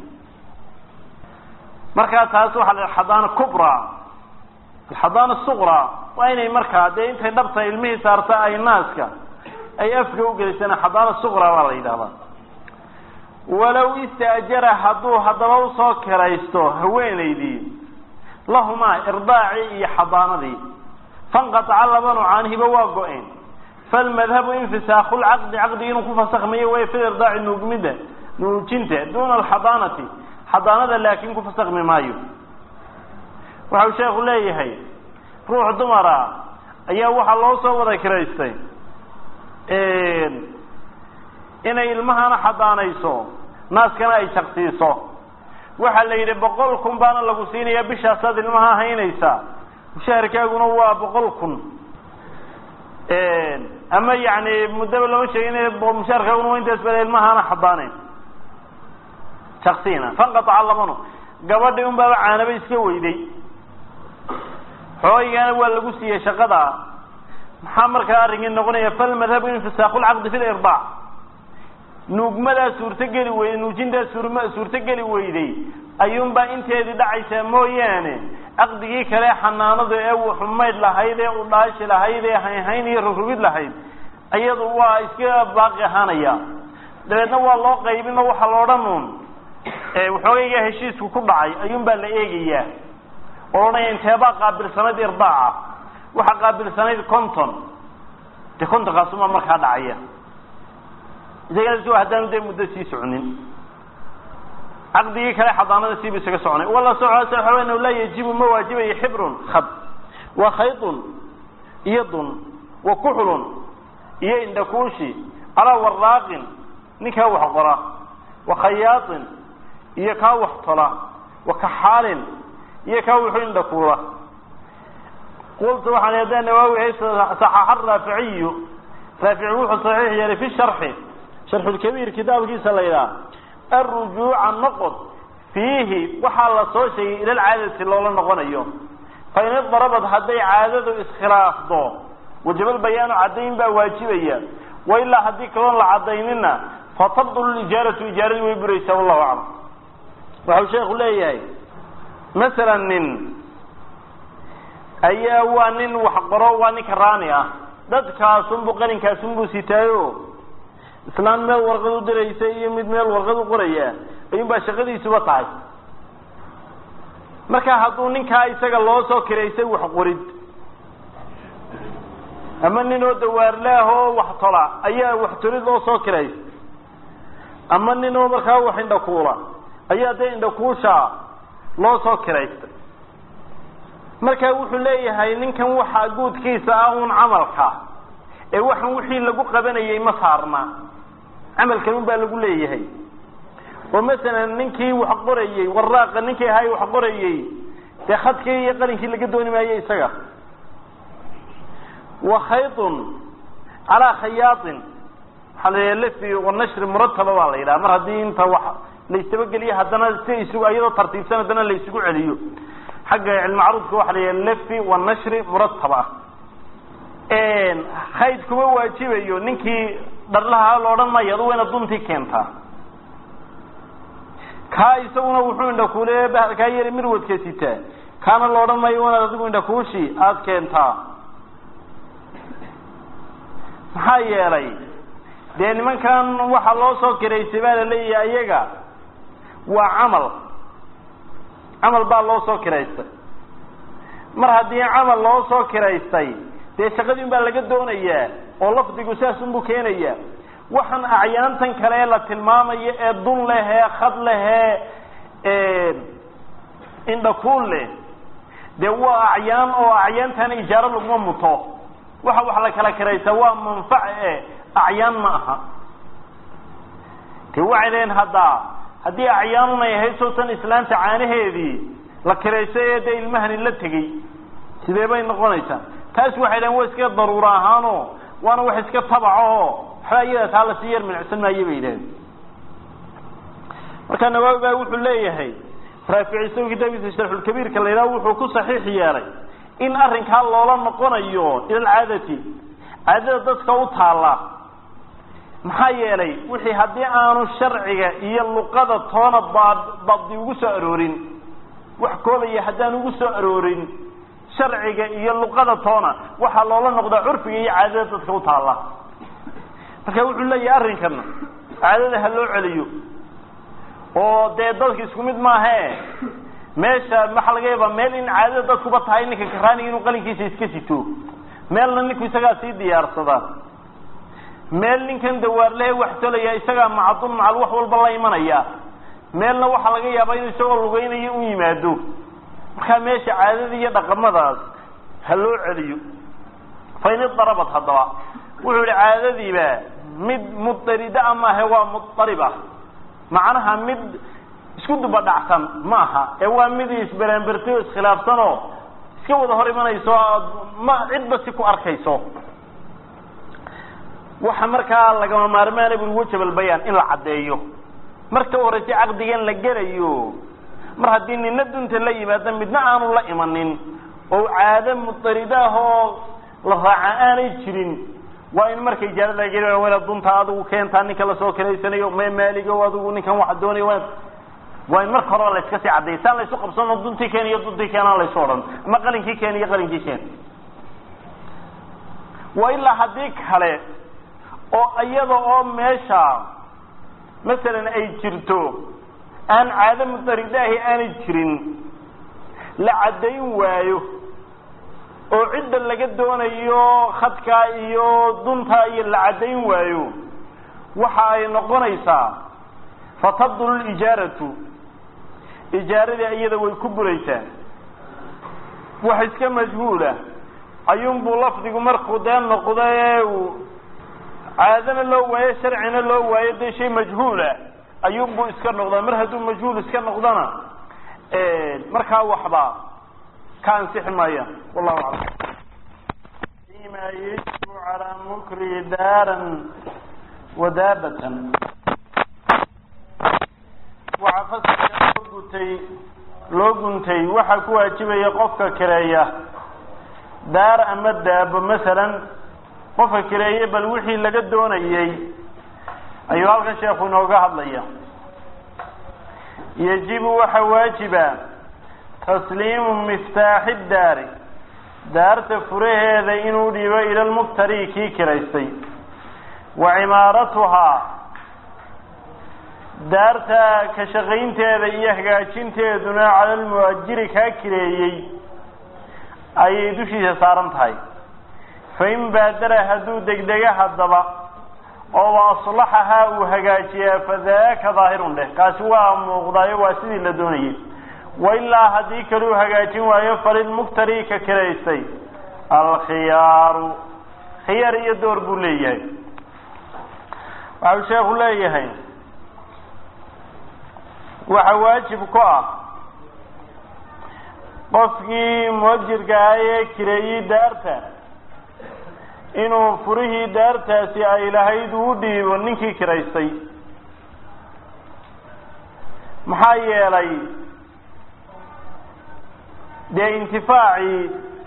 markaa taas waxaa la xadaana kubra alxadaana suqra waa inay markaa dee intay dhabta ilmihii saarta ay naaska ay afka ugelisana xadaana suqra baa la yidhahdaa walow istaajara hadduu haddaba usoo kiraysto haweenaydii lahumaa irdaacii iyo xadaanadii fanqataca labanu caanihiba waa go-een falmadhabu infisaaku lcaqdi caqdigi inuu ku fasakmayo way fi irdaaci nuugmida nuujinta duuna alxadaanati xadaanada laakin ku fasakmi maayo waxau sheekhu leeyahay ruux dumara ayaa waxaa loo soo wada kiraystay inay ilmahana xadaanayso naaskana ay shaqsiiso waxaa la yidhi boqol kun baana lagu siinayaa bishaasaad ilmaha haynaysaa mushaharkaaguna waa boqol kun ama yani muddaba lama sheegin mushaharkaaguna waa intaas baa ilmahana xadaanayn shaksina fanqataca labanu gabadhii un baaba caanaba iska weyday xooygana waa lagu siiyey shaqada maxaa markaa arrinkii noqonaya falmadhabu infisaaku lcaqdi fi lirdaac nuugmadaa suurtogeli weyday nuujintaa suurm suurtogeli weyday ayuunbaa inteedii dhacaysaa mooyaane caqdigii kale xanaanadu ee xumayd lahayd ee udhaashi lahayd ee haynhayn iyo rogrogid lahayd iyadu waa iska baaqi ahaanaya dabeedna waa loo qaybin oo waxaa la odhan uun waxoogaygaa heshiisku ku dhacay ayuunbaa la eegayaa oo odhanaya inteebaa qaabilsanayd irdaaca waxaa qaabilsanayd conton de contonkaasumaa markaa dhacaya isagaa haddaanu dee muddo sii soconin caqdigii kale xadaanada siibu isaga soconay wala socoa laa yajibu ma waajibayo xibrun khad wa khaydun iyo dun wa kuxlun iyo indhakuushi calaa waraaqin ninkaa wax qora wa khayaaطin iyo kaa wax tola wa kaxaalin iyo kaa wuxuu indhakuula qultu waxaan hadaa nawaawi saxaaxa raaficiyu raafici wuxuu saxiix yeelay fi sharxi sharxulkabiir kitaabkiisa la yidhaha alrujuuca noqod fiihi waxaa la soo sheegay ila alcaadati loola noqonayo fain idarabad hadday caadadu iskhilaafdo wajabal bayaanu caddayn baa waajibaya wa ilaa haddii kaloon la cadaynina fatabdulu ijaaratu ijaaradii way buraysaa wallahu aclam waxau sheekhu leeyahay masalan nin ayaa waa nin wax qoro waa ninka raani ah dadkaasunbu qalinkaasunbuu sitaayo islaan meel warqad u diraysa iyo mid meel warqad u qoraya ayuun baa shaqadiisuba tahay marka hadduu ninkaa isaga loo soo kiraysay wax qorid ama nin oo dawaarlaah oo wax tola ayaa wax tolid loo soo kiraysay ama nin oo markaa wax indhakuula ayaa dee indhakuusha loo soo kiraystay marka wuxuu leeyahay ninkan waxaa guudkiisa ah uun camalka ee waxan wixii lagu qabanayay ma saarna camalkan un baa lagu leeyahay oo masalan ninkii wax qorayey waraaqa ninkii ahay wax qorayey dee khadkii iyo qalinkii laga dooni maayo isaga wa khaydun calaa khayaaطin waxaa la yidhaha lefi wanashri murataba baa la yidhaha mar haddii inta wax laystabageliyo haddana si isugu iyadoo tartiibsan haddana la isugu celiyo xagga cilmacruudka waxa la yidhaha lefi wanashri murataba khayd kuma waajibayo ninkii dharlaha la odhan maayo adu wayna duntii keentaa kaa isaguna wuxuu indhakuule kaa yari mirwadka sitaa kaana la odhan maayo wanaad adigu indhakuushi aada keentaa maxaa yeelay dee nimankan waxaa loo soo kiraysay baa la leeyahay iyaga waa camal camal baa loo soo kiraystay mar haddii camal loo soo kiraystay dee shaqadii un baa laga doonayaa oo lafdigu saas unbuu keenayaa waxaan acyaantan kale ee la tilmaamayo ee dun lehee khad lehee indhakuul leh dee waa acyaan oo acyaantaana ijaaro laguma muto waxa wax la kala kiraysaa waa manfac e acyaan ma aha de waxay leeyiin haddaa haddii acyaanunay ahayd sowtan islaanta caanaheedii la kiraysay ee dee ilmahani la tegey sidee bay noqonaysaa taas waxay dhahen wa iska daruura ahaano waana wax iska tabaco oo waxba iyada taa lasii yar minicsan maayo bay yidhahdeen marka nawaawi baa wuxuu leeyahay raafici isago kitaabkiisa sharxulkabiirka la yidhaha wuxuu ku saxiix yeelay in arrinkaa loola noqonayo ila alcaadati caadada dadka u taalla maxaa yeelay wixii haddii aanu sharciga iyo luqada toona dabdi ugu soo aroorin wax koobaya haddaan ugu soo aroorin sharciga iyo luqada toona waxaa loola noqdaa curfiga iyo caadada dadka u taalla marka wuxuu leeyahay arrinkan caadada ha loo celiyo oo dee dadka isku mid maahe meesha maxaa laga yaabaa meel in caadada dadkuba tahay ninka karaaniga inuu qalinkiisa iska sito meelna ninku isagaa sii diyaarsada meel ninkan dawaarlehe wax tolaya isagaa macadun macal wax walba la imanaya meelna waxaa laga yaabaa inuu isagoo lugeynayo u yimaado markaa meesha caadada iyo dhaqamadaas ha loo celiyo fa in idarabad haddaba wuxuu yihi caadadiiba mid mudarida maahe waa mudarib ah macnaha mid isku duba dhacsan ma aha ee waa mid isberaanbertay oo iskhilaafsan oo iska wada hor imanayso ma cidba si ku arkayso waxa markaa lagama maarmaana buri wajabal bayaan in la caddeeyo marka u horeysa caqdigan la gelayo mar haddii nina dunta la yimaado midna aanu la imanin oo caado mudaridaah oo la raaca aanay jirin waa in marka ijaarada laga geli waa inaad dunta adigu keentaa ninka lasoo kiraysanayo me maaligo adigu ninkan waxa doonaya waa waa in marka horeba la iska sii caddeeya saan laysu qabsano duntii keen iyo duntii keenaan laysu odhan ama qalinkii keen iyo qalinkii keen waa ilaa haddii kale oo iyada oo meesha masalan ay jirto aan caado mudaridaahi aanay jirin la caddayn waayo oo cidda laga doonayo khadkaa iyo duntaa iyo la caddayn waayo waxa ay noqonaysaa fatabdulu lijaaratu ijaaradii iyada way ku buraysaa wax iska majhuula ayuunbuu lafdigu markuu dee noqdo ee uu caadana loo waayo sharcina loo waayo dee shay majhuula ayuunbuu iska noqdaa mar hadduu majhuul iska noqdona markaa waxba ka ansixi maaya wallahu aclam fima yajibu calaa mukri daaran wadaabatan waxaa fasalka loo gutay loo guntay waxaa ku waajibaya qofka kireeya daar ama daabo masalan qofka kireeye bal wixii laga doonayey ayuu halkan sheekhu inooga hadlaya yajibu waxaa waajiba tasliimu miftaaxi daari daarta furaheeda inuu dhiibo ila lmuktari kii kiraystay wa cimaaratuhaa daarta ka shaqaynteeda iyo hagaajinteeduna cala lmuajiri kaa kireeyey ayay dushiisa saaran tahay fain baadara hadduu degdega haddaba oo aslaxahaa uu hagaajiyaa fadaaka daahirun dheh kaasi waa muuqdaayo waa sidii la doonayay wailaa haddii kale uu hagaajin waayo falilmuktari ka kiraystay alkhiyaaru khiyaar iyo door buu leeyahay waxau sheekhu leeyahay waxa waajib ku ah qofkii muajirka ah ee kireeyey daarta inuu furihii daartaasi ay lahayd uu dhiibo ninkii kiraystay maxaa yeelay dee intifaacii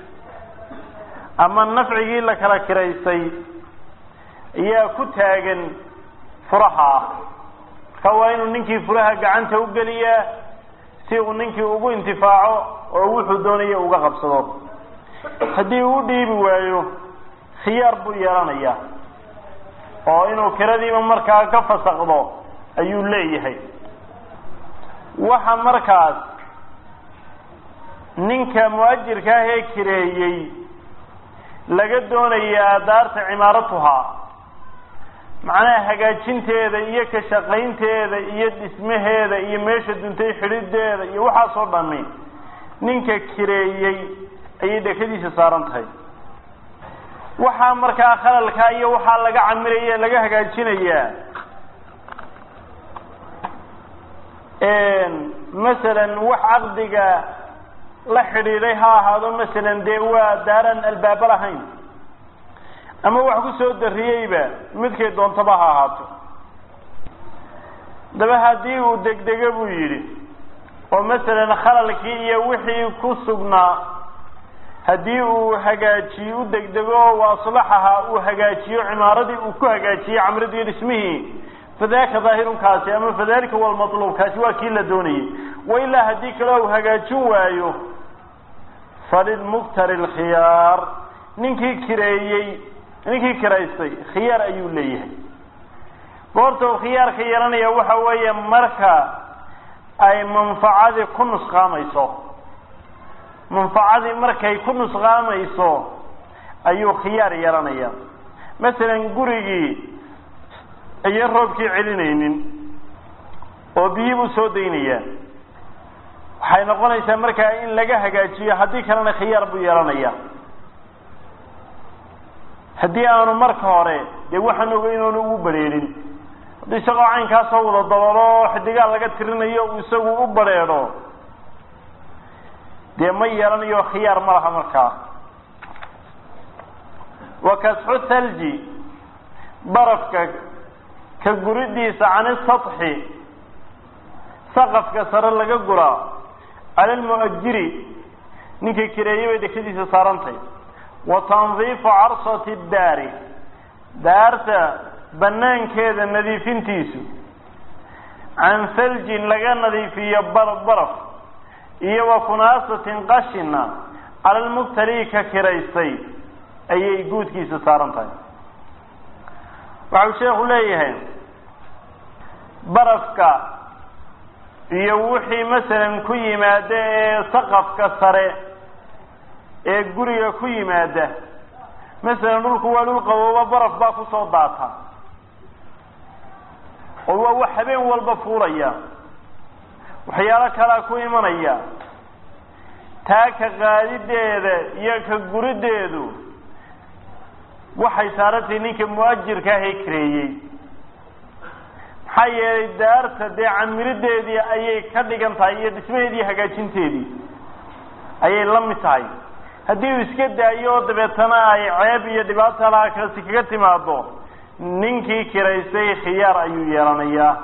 ama nafcigii la kala kiraystay ayaa ku taagan furaha marka waa inuu ninkii furaha gacanta u geliyaa si uu ninkii ugu intifaaco oo wuxuu doonaya uga qabsado haddii uu dhiibi waayo khiyaar buu yeelanayaa oo inuu kiradiiba markaa ka fasakdo ayuu leeyahay waxa markaas ninka muajirka ah ee kireeyey laga doonayaa daarta cimaaratuhaa macnaha hagaajinteeda iyo ka shaqaynteeda iyo dhismaheeda iyo meesha duntay xidhideeda iyo waxaasoo dhami ninka kireeyey ayay dhekadiisa saaran tahay waxaa markaa khalalkaa iyo waxaa laga camiraya laga hagaajinayaa masalan wax caqdiga la xidhiiday ha ahaado masalan dee waa daaran albaaba lahayn ama wax ku soo dariyeyba midkay doontaba ha ahaato daba haddii uu degdego buu yidhi oo masalan khalalkii iyo wixii ku sugnaa haddii uu hagaajiyo u degdego oo aslaxaha uu hagaajiyo cimaaradii uu ku hagaajiyo camradii dhismihii fadaaka daahirunkaasi ama fadalika walmatluub kaasi waa kii la doonayay wailaa haddii kale uu hagaajin waayo falilmuktari lkhiyaar ninkii kireeyey ninkii kiraystay khiyaar ayuu leeyahay goorta uu khiyaarka yeelanaya waxa weeye marka ay manfacadii ku nusqaamayso manfacadii markay ku nusqaamayso ayuu khiyaar yeelanaya masalan gurigii ayan roobkii celinaynin oo biyii buu soo daynayaa waxay noqonaysaa markaa in laga hagaajiyo haddii kalena khiyaar buu yeelanaya haddii aanu marka hore dee waxaan ogay inaanu ugu bareerin haddii isagoo caynkaasoo wada dabalo xidigaa laga tirinayo uu isagu u bareedho dee ma yeelanayo khiyaar ma laha markaa wa kasxu thalji barafka ka guridiisa can isatxi saqafka sare laga guraa cala almu'ajiri ninkii kireeyey bay dhekadiisa saarantay wa tandiifu carsati daari daarta banaankeeda nadiifintiisu can haljin laga nadiifiyo baraf iyo wa kunaasatin qashina cala lmubtalii ka kiraystay ayay guudkiisa saaran tahay waxau sheekhu leeyahay barafka iyo wixii masalan ku yimaada ee saqafka sare ee guriga ku yimaada masalan dhulku waa dhul qabooba baraf baa kusoo daata oo waa wax habeen walba fuulaya waxyaalo kalaa ku imanaya taa ka qaadideeda iyo ka gurideedu waxay saarantahay ninka mu-ajirka ahee kareeyey maxaa yeelay daarta dee camirideedii ayay ka dhigan tahay iyo dhismaheedii hagaajinteedii ayay la mid tahay haddii uu iska daayo oo dabeetana ay ceeb iyo dhibaata laakasi kaga timaado ninkii kiraystay khiyaar ayuu yeelanayaa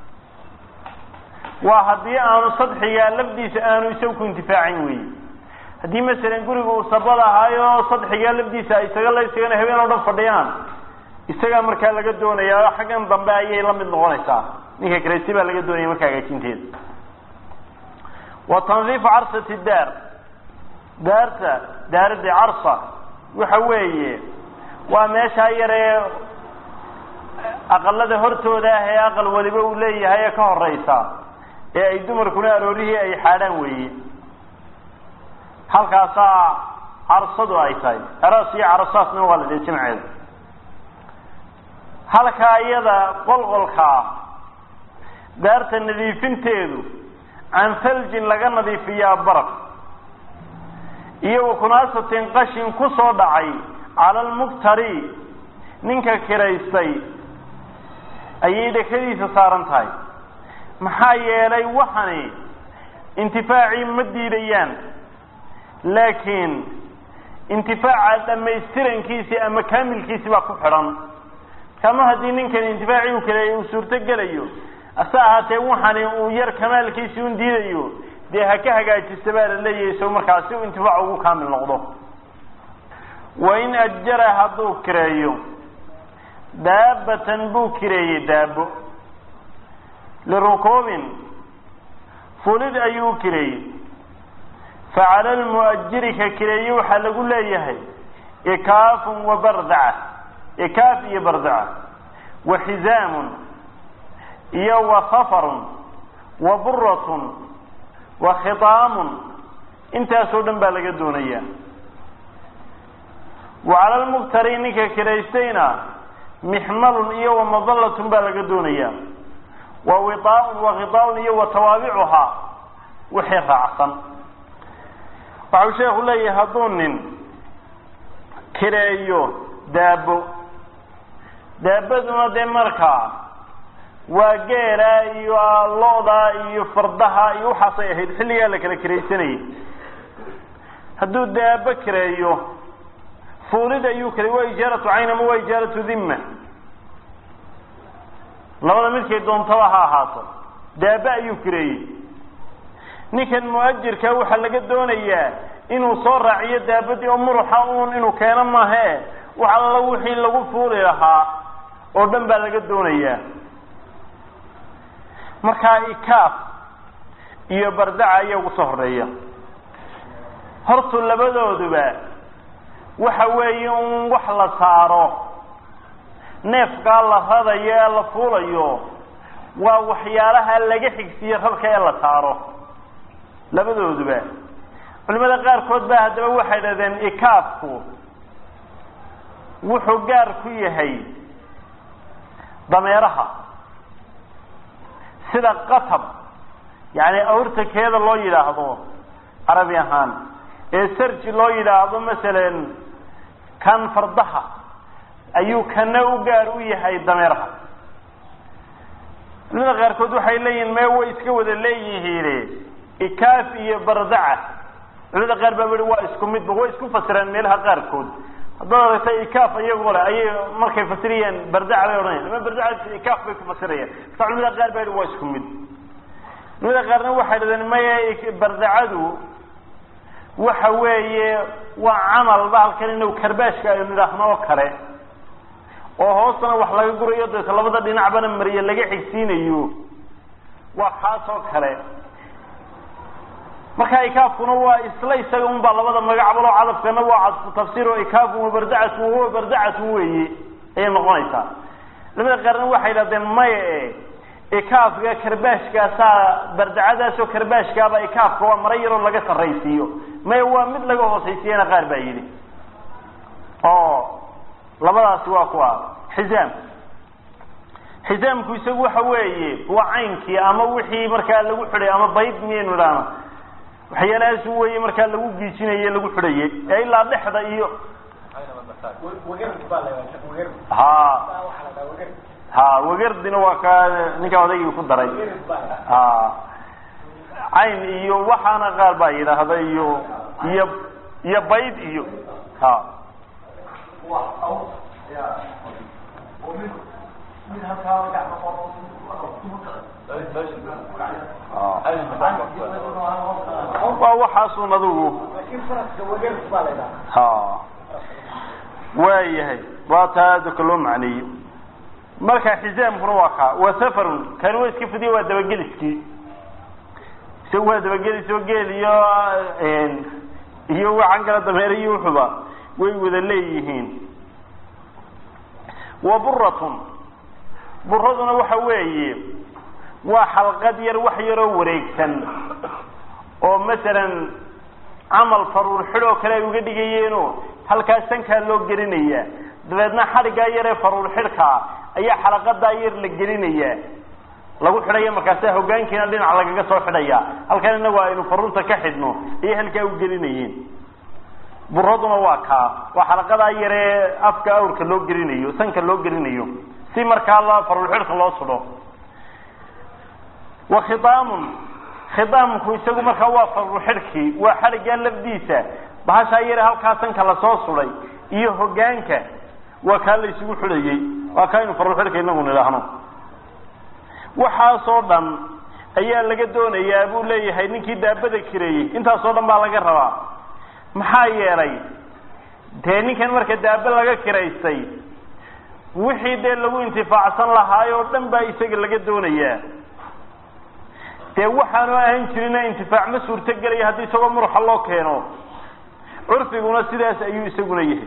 waa haddii aanu sadxigaa lafdiisa aanu isagu ku intifaacin weyi haddii masalan guriga uu sabad ahaayo sadxigaa lafdiisa isaga la isagana habeen oo dhan fadhiyaan isagaa markaa laga doonaya xaggan dambe ayay la mid noqonaysaa ninka kiraystay baa laga doonaya marka hagaajinteeda wa tandiifu carsati daar daarta daaradii carsa waxa weeye waa meeshaa yaree aqalada hortooda ah ee aqal waliba uu leeyahay ee ka horeysa ee ay dumarkuna aroorihii ay xaadhaan weeye halkaasaa carsadu ay tahay aras iyo carasaasna waa la dhihi jimceeda halkaa iyada qolqolkaa daarta nadiifinteedu can faljin laga nadiifiyaa baraf iyo wakunaasatin qashin ku soo dhacay cala almuktari ninka kiraystay ayay dhekadiisa saaran tahay maxaa yeelay waxani intifaacii ma diidayaan laakiin intifaaca dhamaystirankiisii ama kaamilkiisii baa ku xidhan kama haddii ninkan intifaacii u kaleeyay uu suurto gelayo ase ahaatee waxani uu yar kamaalkiisii un diidayo dee ha ka hagaajista baa la leeyahay isago markaa si uu intifaac ugu kaamil noqdo wain ajara hadduu kireeyo daabatan buu kireeyey daabo lirukuubin fulid ayuu kireeyey facala lmu'ajiri ka kireeye waxaa lagu leeyahay ikaafun wa bardaca ikaaf iyo bardaca wa xizaamun iyo wa safarun wa buratun wa khitaamun intaasoo dhan baa laga doonaya wa cala lmuktari ninka kiraystayna mixmalun iyo wa madallatun baa laga doonaya wa wiaaun wa khitaaun iyo wa tawaabicuhaa wixii raacsan waxau sheekhu leeyahay hadduu nin kireeyo daabo daabaduna dee markaa waa geela iyo lo-da iyo fardaha iyo waxaasay ahayd xilligaa la kala kiraysanayay hadduu daabo kireeyo fuulid ayuu kireey waa ijaaratu cayn ama waa ijaaratu dhimma labada midkay doontaba ha ahaato daabo ayuu kireeyey ninkan mu-ajirka waxaa laga doonayaa inuu soo raaciyo daabadii oo muruxa uun inuu keeno maahe wax alla wixii lagu fuuli lahaa oo dhan baa laga doonayaa markaa ikaaf iyo bardaca ayaa ugu soo horeeya hortu labadooduba waxa weeye un wax la saaro neefkaa la radayo ee la fuulayo waa waxyaalaha laga xigsiye rarka ee la saaro labadooduba culimada qaarkood baa haddaba waxay dhahdeen ikaafku wuxuu gaar ku yahay dameeraha sida qatab yani awrta keeda loo yidhaahdo carabi ahaan ee sarji loo yidhaahdo masalan kan fardaha ayuu kana u gaar u yahay dameeraha culimada qaarkood waxay leeyihin mee way iska wada leeyihiine ikaaf iyo bardaca culimada qaar baa i waa isku midba way isku fasireen meelaha qaarkood haddaad aragta ikaaf iyagoo le ayay markay fasirayaan bardaca bay odhanayan ama bardaca ikaaf bay ku fasirayaan marka culimada qaar baa waa isku mid culimada qaarna waxay dhahdeen maya bardacadu waxa weeye waa camal bahalkan inuu karbaashka aynu nidhaahno oo kale oo hoostana wax laga gurayo deeta labada dhinacbana mariye laga xigsiinayo waa kaas oo kale marka ikaafkuna waa isla isaga un baa labada magacba loo cadafkana waa cadfu tafsiir oo ikaafun wa bardacatun wahuwa bardacatun weeye ayay noqonaysaa culamada qaarna waxay dhahdeen maya e ikaafka karbaashkaasaa bardacadaasoo karbaashkaaba ikaafka waa mara yaroo laga sarraysiiyo maya waa mid laga hoosaysiiyana qaar baa yidhi oo labadaasi waa kuwa xizaam xisaamku isagu waxa weeye waa caynkii ama wixii markaa lagu xidhay ama bayd miyaynu idhaahno waxyaalahaas weeye markaa lagu giijinaye lagu xidhaye ee ilaa dhexda iyo ha ha wagardina waa ka ninkaa odaygii ku daray ha cayn iyo waxaana qaar baa yidhaahda iyo iyo iyo bayd iyo ha waa waxaasun adigu ha waayahay waa taa adka loo macneeyo marka xisaamkuna waa kaa wa safarun kani waa iska fidiya waa dabageliskii isagu waa dabagelis oo geel iyo iyo waxaan kala dameer iyo wuxuba way wada leeyihiin wa buratun buraduna waxa weeye waa xalqad yar wax yaroo wareegsan oo masalan camal faruur xidhoo kale ay uga dhigayeenoo halkaas sankaa loo gelinayaa dabeedna xadhiggaa yaree faruur xidhkaa ayaa xalaqadaa yar la gelinayaa lagu xidhaya markaasa hogaankiina dhinac lagaga soo xidhaya halkan inagu aynu faruurta ka xidhno ayay halkaa u gelinayeen buraduna waa kaa waa xalaqadaa yaree afka awrka loo gelinayo sanka loo gelinayo si markaa la faruur xidhka loo sudho wa khidaamun khidaamku isagu markaa waa faruur xidhkii waa xadhiggaa lafdiisa bahashaa yare halkaa sanka lasoo suday iyo hogaanka waa kaa la isugu xidhayey waa kaa inu faruur xidhka inagu nidhaahno waxaasoo dhan ayaa laga doonayaa buu leeyahay ninkii daabada kireeyey intaasoo dhan baa laga rabaa maxaa yeelay dee ninkan marka daaba laga kiraystay wixii dee lagu intifaacsan lahaay oo dhan baa isaga laga doonayaa dee waxaanu ahan jirina intifaac ma suurto gelaya haddii isagoo muruxa loo keeno curfiguna sidaas ayuu isaguna yahay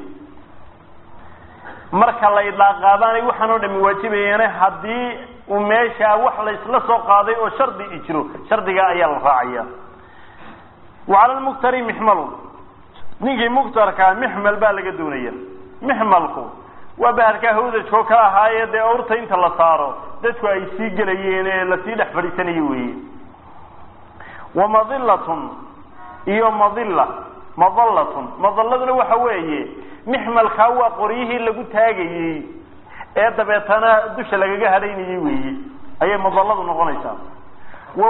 marka la idlaaqaadaanay waxaan oo dhami waajibayeene haddii uu meeshaa wax laysla soo qaaday oo shardi i jiro shardigaa ayaa la raacaya wa cala lmuktari mixmalun ninkii muktarkaa mixmal baa laga doonaya mixmalku waa bahalkaa hawdajkoo kala ahaaye dee awrta inta la saaro dadku ay sii gelayeen ee lasii dhex fadhiisanayo weeye wa madilatun iyo madilla madallatun madalladuna waxa weeye mixmalkaa waa qoryihii lagu taagayey ee dabeetana dusha lagaga hadhaynayey weeye ayay madalladu noqonaysaa wa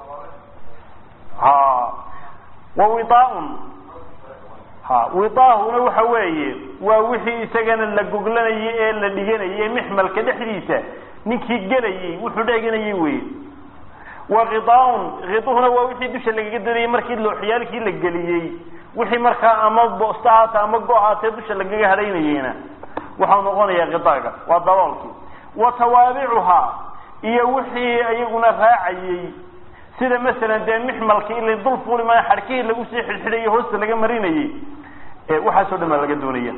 ha wa widaaun ha widaahuna waxa weeye waa wixii isagana la goglanayay ee la dhiganayay mixmalka dhexdiisa ninkii gelayey wuxuu dheganayay weye wa khidaaun khiduhuna waa wixii dusha lagaga doonayay markii looxyaalkii la geliyey wixii markaa ama boosta haata ama go haatee dusha lagaga hadhaynayeyna waxau noqonayaa khidaaga waa daboolkii wa tawaabicuhaa iyo wixii iyaguna raacayey sida masalan dee mixmalkii ila dul fuuli maayo xadhkihii lagu sii xidhxidhayay hoosta laga marinayey waxaasoo dhan baa laga doonaya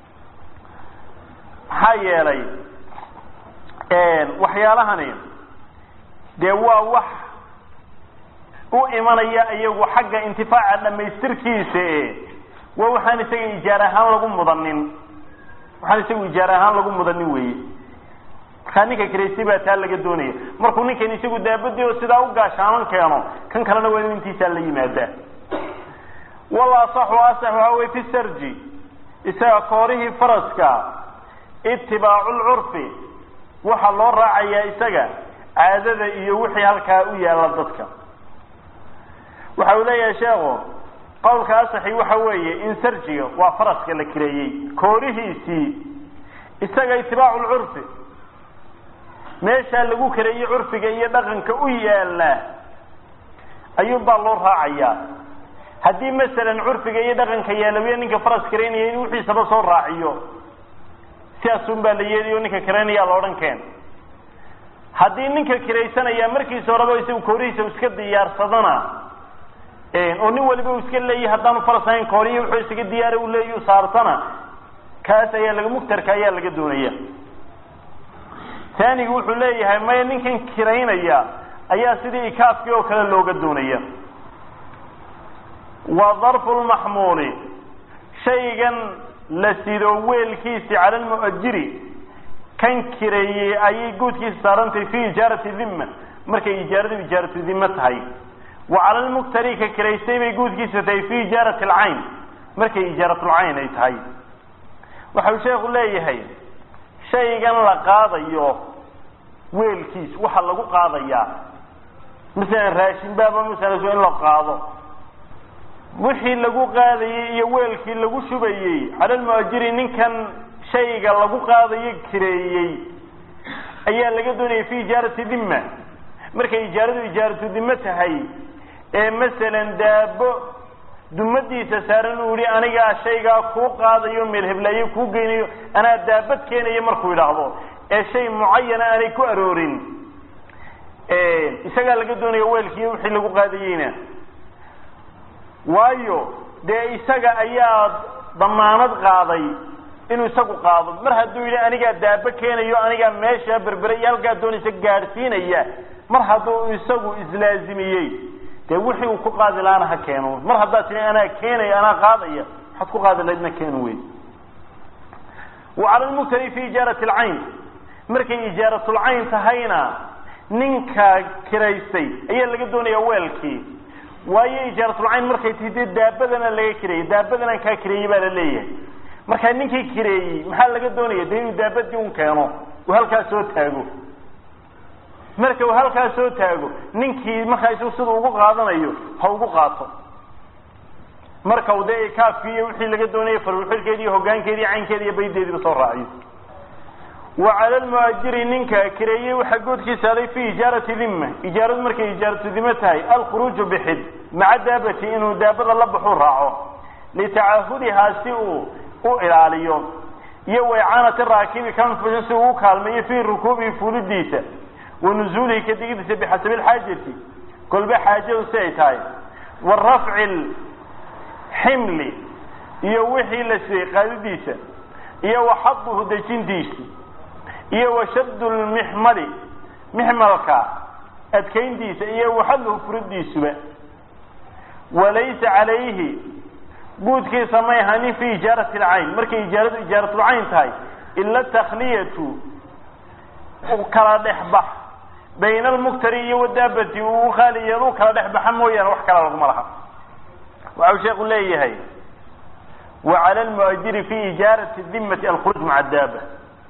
maxaa yeelay waxyaalahani dee waa wax u imanaya iyagu xagga intifaaca dhamaystirkiisa e waa waxaan isaga ijaar ahaan lagu mudanin waxaan isagu ijaar ahaan lagu mudanin weeye markaa ninka kiraystay baa taa laga doonaya markuu ninkan isagu daabadii oo sidaa u gaashaaman keeno kan kalena waa inu intiisaa la yimaadaa wala asaxu asax waxa wey fi sarji isaga koorihii faraska itibaacu lcurfi waxaa loo raacayaa isaga caadada iyo wixii halkaa u yaalla dadka waxa uu leeyahay sheekhu qawlka asaxi waxa weeye in sarjiga waa faraska la kireeyey koorihiisii isaga itibaacu lcurfi meeshaa lagu kareeyey curfiga iyo dhaqanka u yaalla ayuun baa loo raacayaa haddii masalan curfiga iyo dhaqanka yaalabiya ninka faras karaynaya in wixiisaba soo raaciyo sidaasun baa la yeelayo ninka karaynaya la odhan keen haddii ninka kiraysanaya markiisa horeba isagu koorihiisa iska diyaarsadana oo nin waliba uu iska leeyahy haddaanu faras ahayn koorihi wuxuu isaga diyaara u leeya u saartana kaas ayaa laga mugtarka ayaa laga doonaya taanigu wuxuu leeyahay maya ninkan kiraynaya ayaa sidii ikaafkii oo kale looga doonaya wa darfu lmaxmuuli shaygan la sido weelkiisi cala lmu'ajiri kan kireeyey ayay guudkiisa saarantahay fi ijaarati dhimma markay ijaaradu ijaaratu dhimma tahay wa cala lmuktari ka kiraystay bay guudkiisa tahay fi ijaarati alcayn markay ijaaratulcayn ay tahay waxau sheekhu leeyahay shaygan la qaadayo weelkiis waxa lagu qaadayaa masalan raashin baaba masalan in la qaado wixii lagu qaadayey iyo weelkii lagu shubayey cala lmuajiri ninkan shayga lagu qaadayo kireeyey ayaa laga doonayay fi ijaarati dhimma markay ijaaradu ijaaratu dhimmo tahay ee masalan daabo dumadiisa saaran uu yihi anigaa shaygaa kuu qaadayo meel heblaayo kuu geynayo anaa daabad keenayo markuu idhaahdo ee shay mucayana aanay ku aroorin isagaa laga doonaya weelkii wixii lagu qaadayeyna waayo dee isaga ayaa damaanad qaaday inuu isagu qaado mar hadduu yidhi anigaa daabo keenayo anigaa meesha berbere iyo halkaa doonaysa gaadhsiinaya mar hadduu isagu islaazimiyey dee wixii uu ku qaadi lahaana ha keeno mar haddaad tii anaa keenaya anaa qaadaya waxaad ku qaadi lahaydna keenu wey wa cala lmuktari fi ijaarati alcayn markay ijaaratulcayn tahayna ninka kiraystay ayaa laga doonaya weelkii waayo ijaaratulcayn markay tahay dee daabadana laga kireeyey daabadana kaa kireeyey baa la leeyahay markaa ninkii kireeyey maxaa laga doonaya dee inuu daabadii un keeno uu halkaas soo taago marka uu halkaas soo taago ninkii markaa isagu sida ugu qaadanayo ha ugu qaato marka u dee kaafkiiyo wixii laga doonayay farulxilkeedi iyo hogaankeedi iyo caynkeedi iyo baydeediiba soo raaciyo wa cala lmuajiri ninka kireeyey waxaa goodkiisa aday fi ijaarati dhimma ijaaradu markay ijaaratu dhimo tahay alkhuruuju bixid maca daabati inuu daabada la baxuu raaco litacaahudihaa si uu u ilaaliyo iyo waycaanati raakibi kanfushin si uu u kaalmeeyo fii rukuubihi fuulidiisa wa nuzuulihi ka digidiisa bixasabi lxaajati kolba xaajadu si ay tahay wa rafci ximli iyo wixii la siiyey qaadidiisa iyo wa xaduhu dejintiisa iyo wa shaddu lmixmali mixmalka adkayntiisa iyo waxaduhu furidiisuba walaysa calayhi guudkiisa may ahanin fi ijaarati alcayn markay ijaaradu ijaaratulcayn tahay ila takhliyatu kala dhexbax bayna almuktari iyo wadaabati uu khaaliyeed u kala dhexbaxa mooyaane wax kala laguma laha waxau sheeku leeyahay wa cala lmuajiri fi ijaarati dimati alkhuruuj maca daaba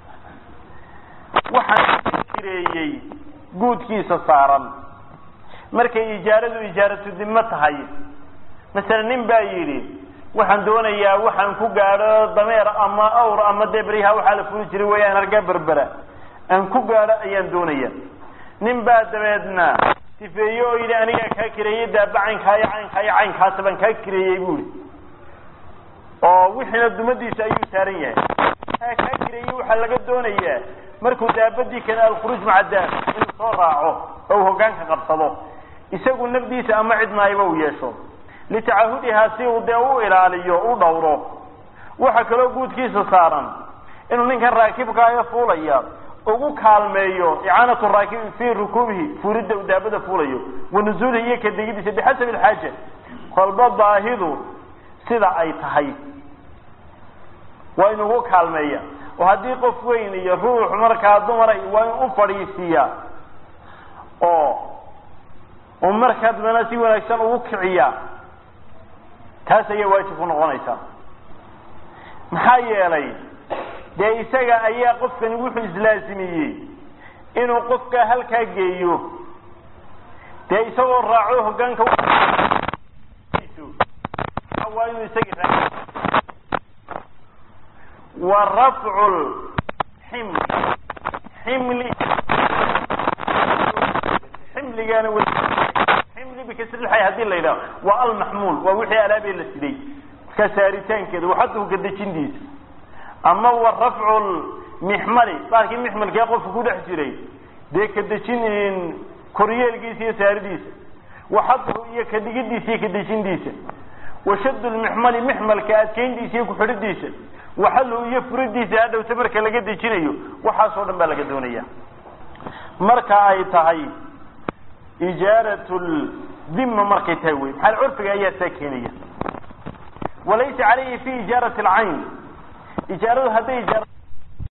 waxaan kireeyey guudkiisa saaran markay ijaaradu ijaaratu dimo tahay masalan nin baa yidhi waxaan doonayaa waxaan ku gaadho dameer ama awr ama dee beryaha waxaa la fuli jiray wayaan hargaa berbera aan ku gaadho ayaan doonaya nin baa dabeedna sifeeye oo yidhi anigaa kaa kireeyey daaba caynkaayo caynkaayo caynkaasa baan kaa kireeyey buuri oo wixiina dumadiisa ayuu saaran yahay aa kaa kireeyey waxaa laga doonayaa markuu daabadii keena alkhuruuj maca daab inuu soo raaco oo uu hogaanka qabsado isagu nafdiisa ama cidnaayba uu yeesho litacahudihaa si uu dee u ilaaliyo u dhowro waxaa kaloo guudkiisa saaran inuu ninkan raakibkaayo fuulaya ugu kaalmeeyo icaanatu raakibi fii rukuubihi fuulidda uu daabada fuulayo wa nuzuulihi iyo ka degidiisa bixasabi alxaaja kolba baahidu sida ay tahay waa in ugu kaalmeeya oo haddii qof weyn iyo ruux markaa dumara waa in u fadhiisiiya oo u markaa dambena si wanaagsan ugu kiciya taas ayaa waajib ku noqonaysaa maxaa yeelay dee isaga ayaa qofkani wuxuu islaasimiyey inuu qofka halkaa geeyo dee isagoo raaco hogaanka waa inuu isagii raa wa rafcu ximli ximli ximligaana w ximli bikasrilxay hadii la yidhaho waa almaxmuul waa wixii alaabee la siday markaa saaritaankeeda waxaduhu gadejintiisa ama wa rafcu mixmali baarkii mixmalkee qofka ku dhex jiray dee kadejin koryeelkiisa iyo saaridiisa waxaduhu iyo kadhigidiisa iyo kadejintiisa washad lmixmali mixmalka adkeyntiisa iyo kuxidhidiisa waxaluhu iyo furidiisa hadhowta marka laga dejinayo waxaasoo dhan baa laga doonaya marka ay tahay ijaarat dhimma markay tahay wey maxaa curfiga ayaa saa keenaya walaysa calayhi fi ijaarati alcayn ijaaradu hadday ijaar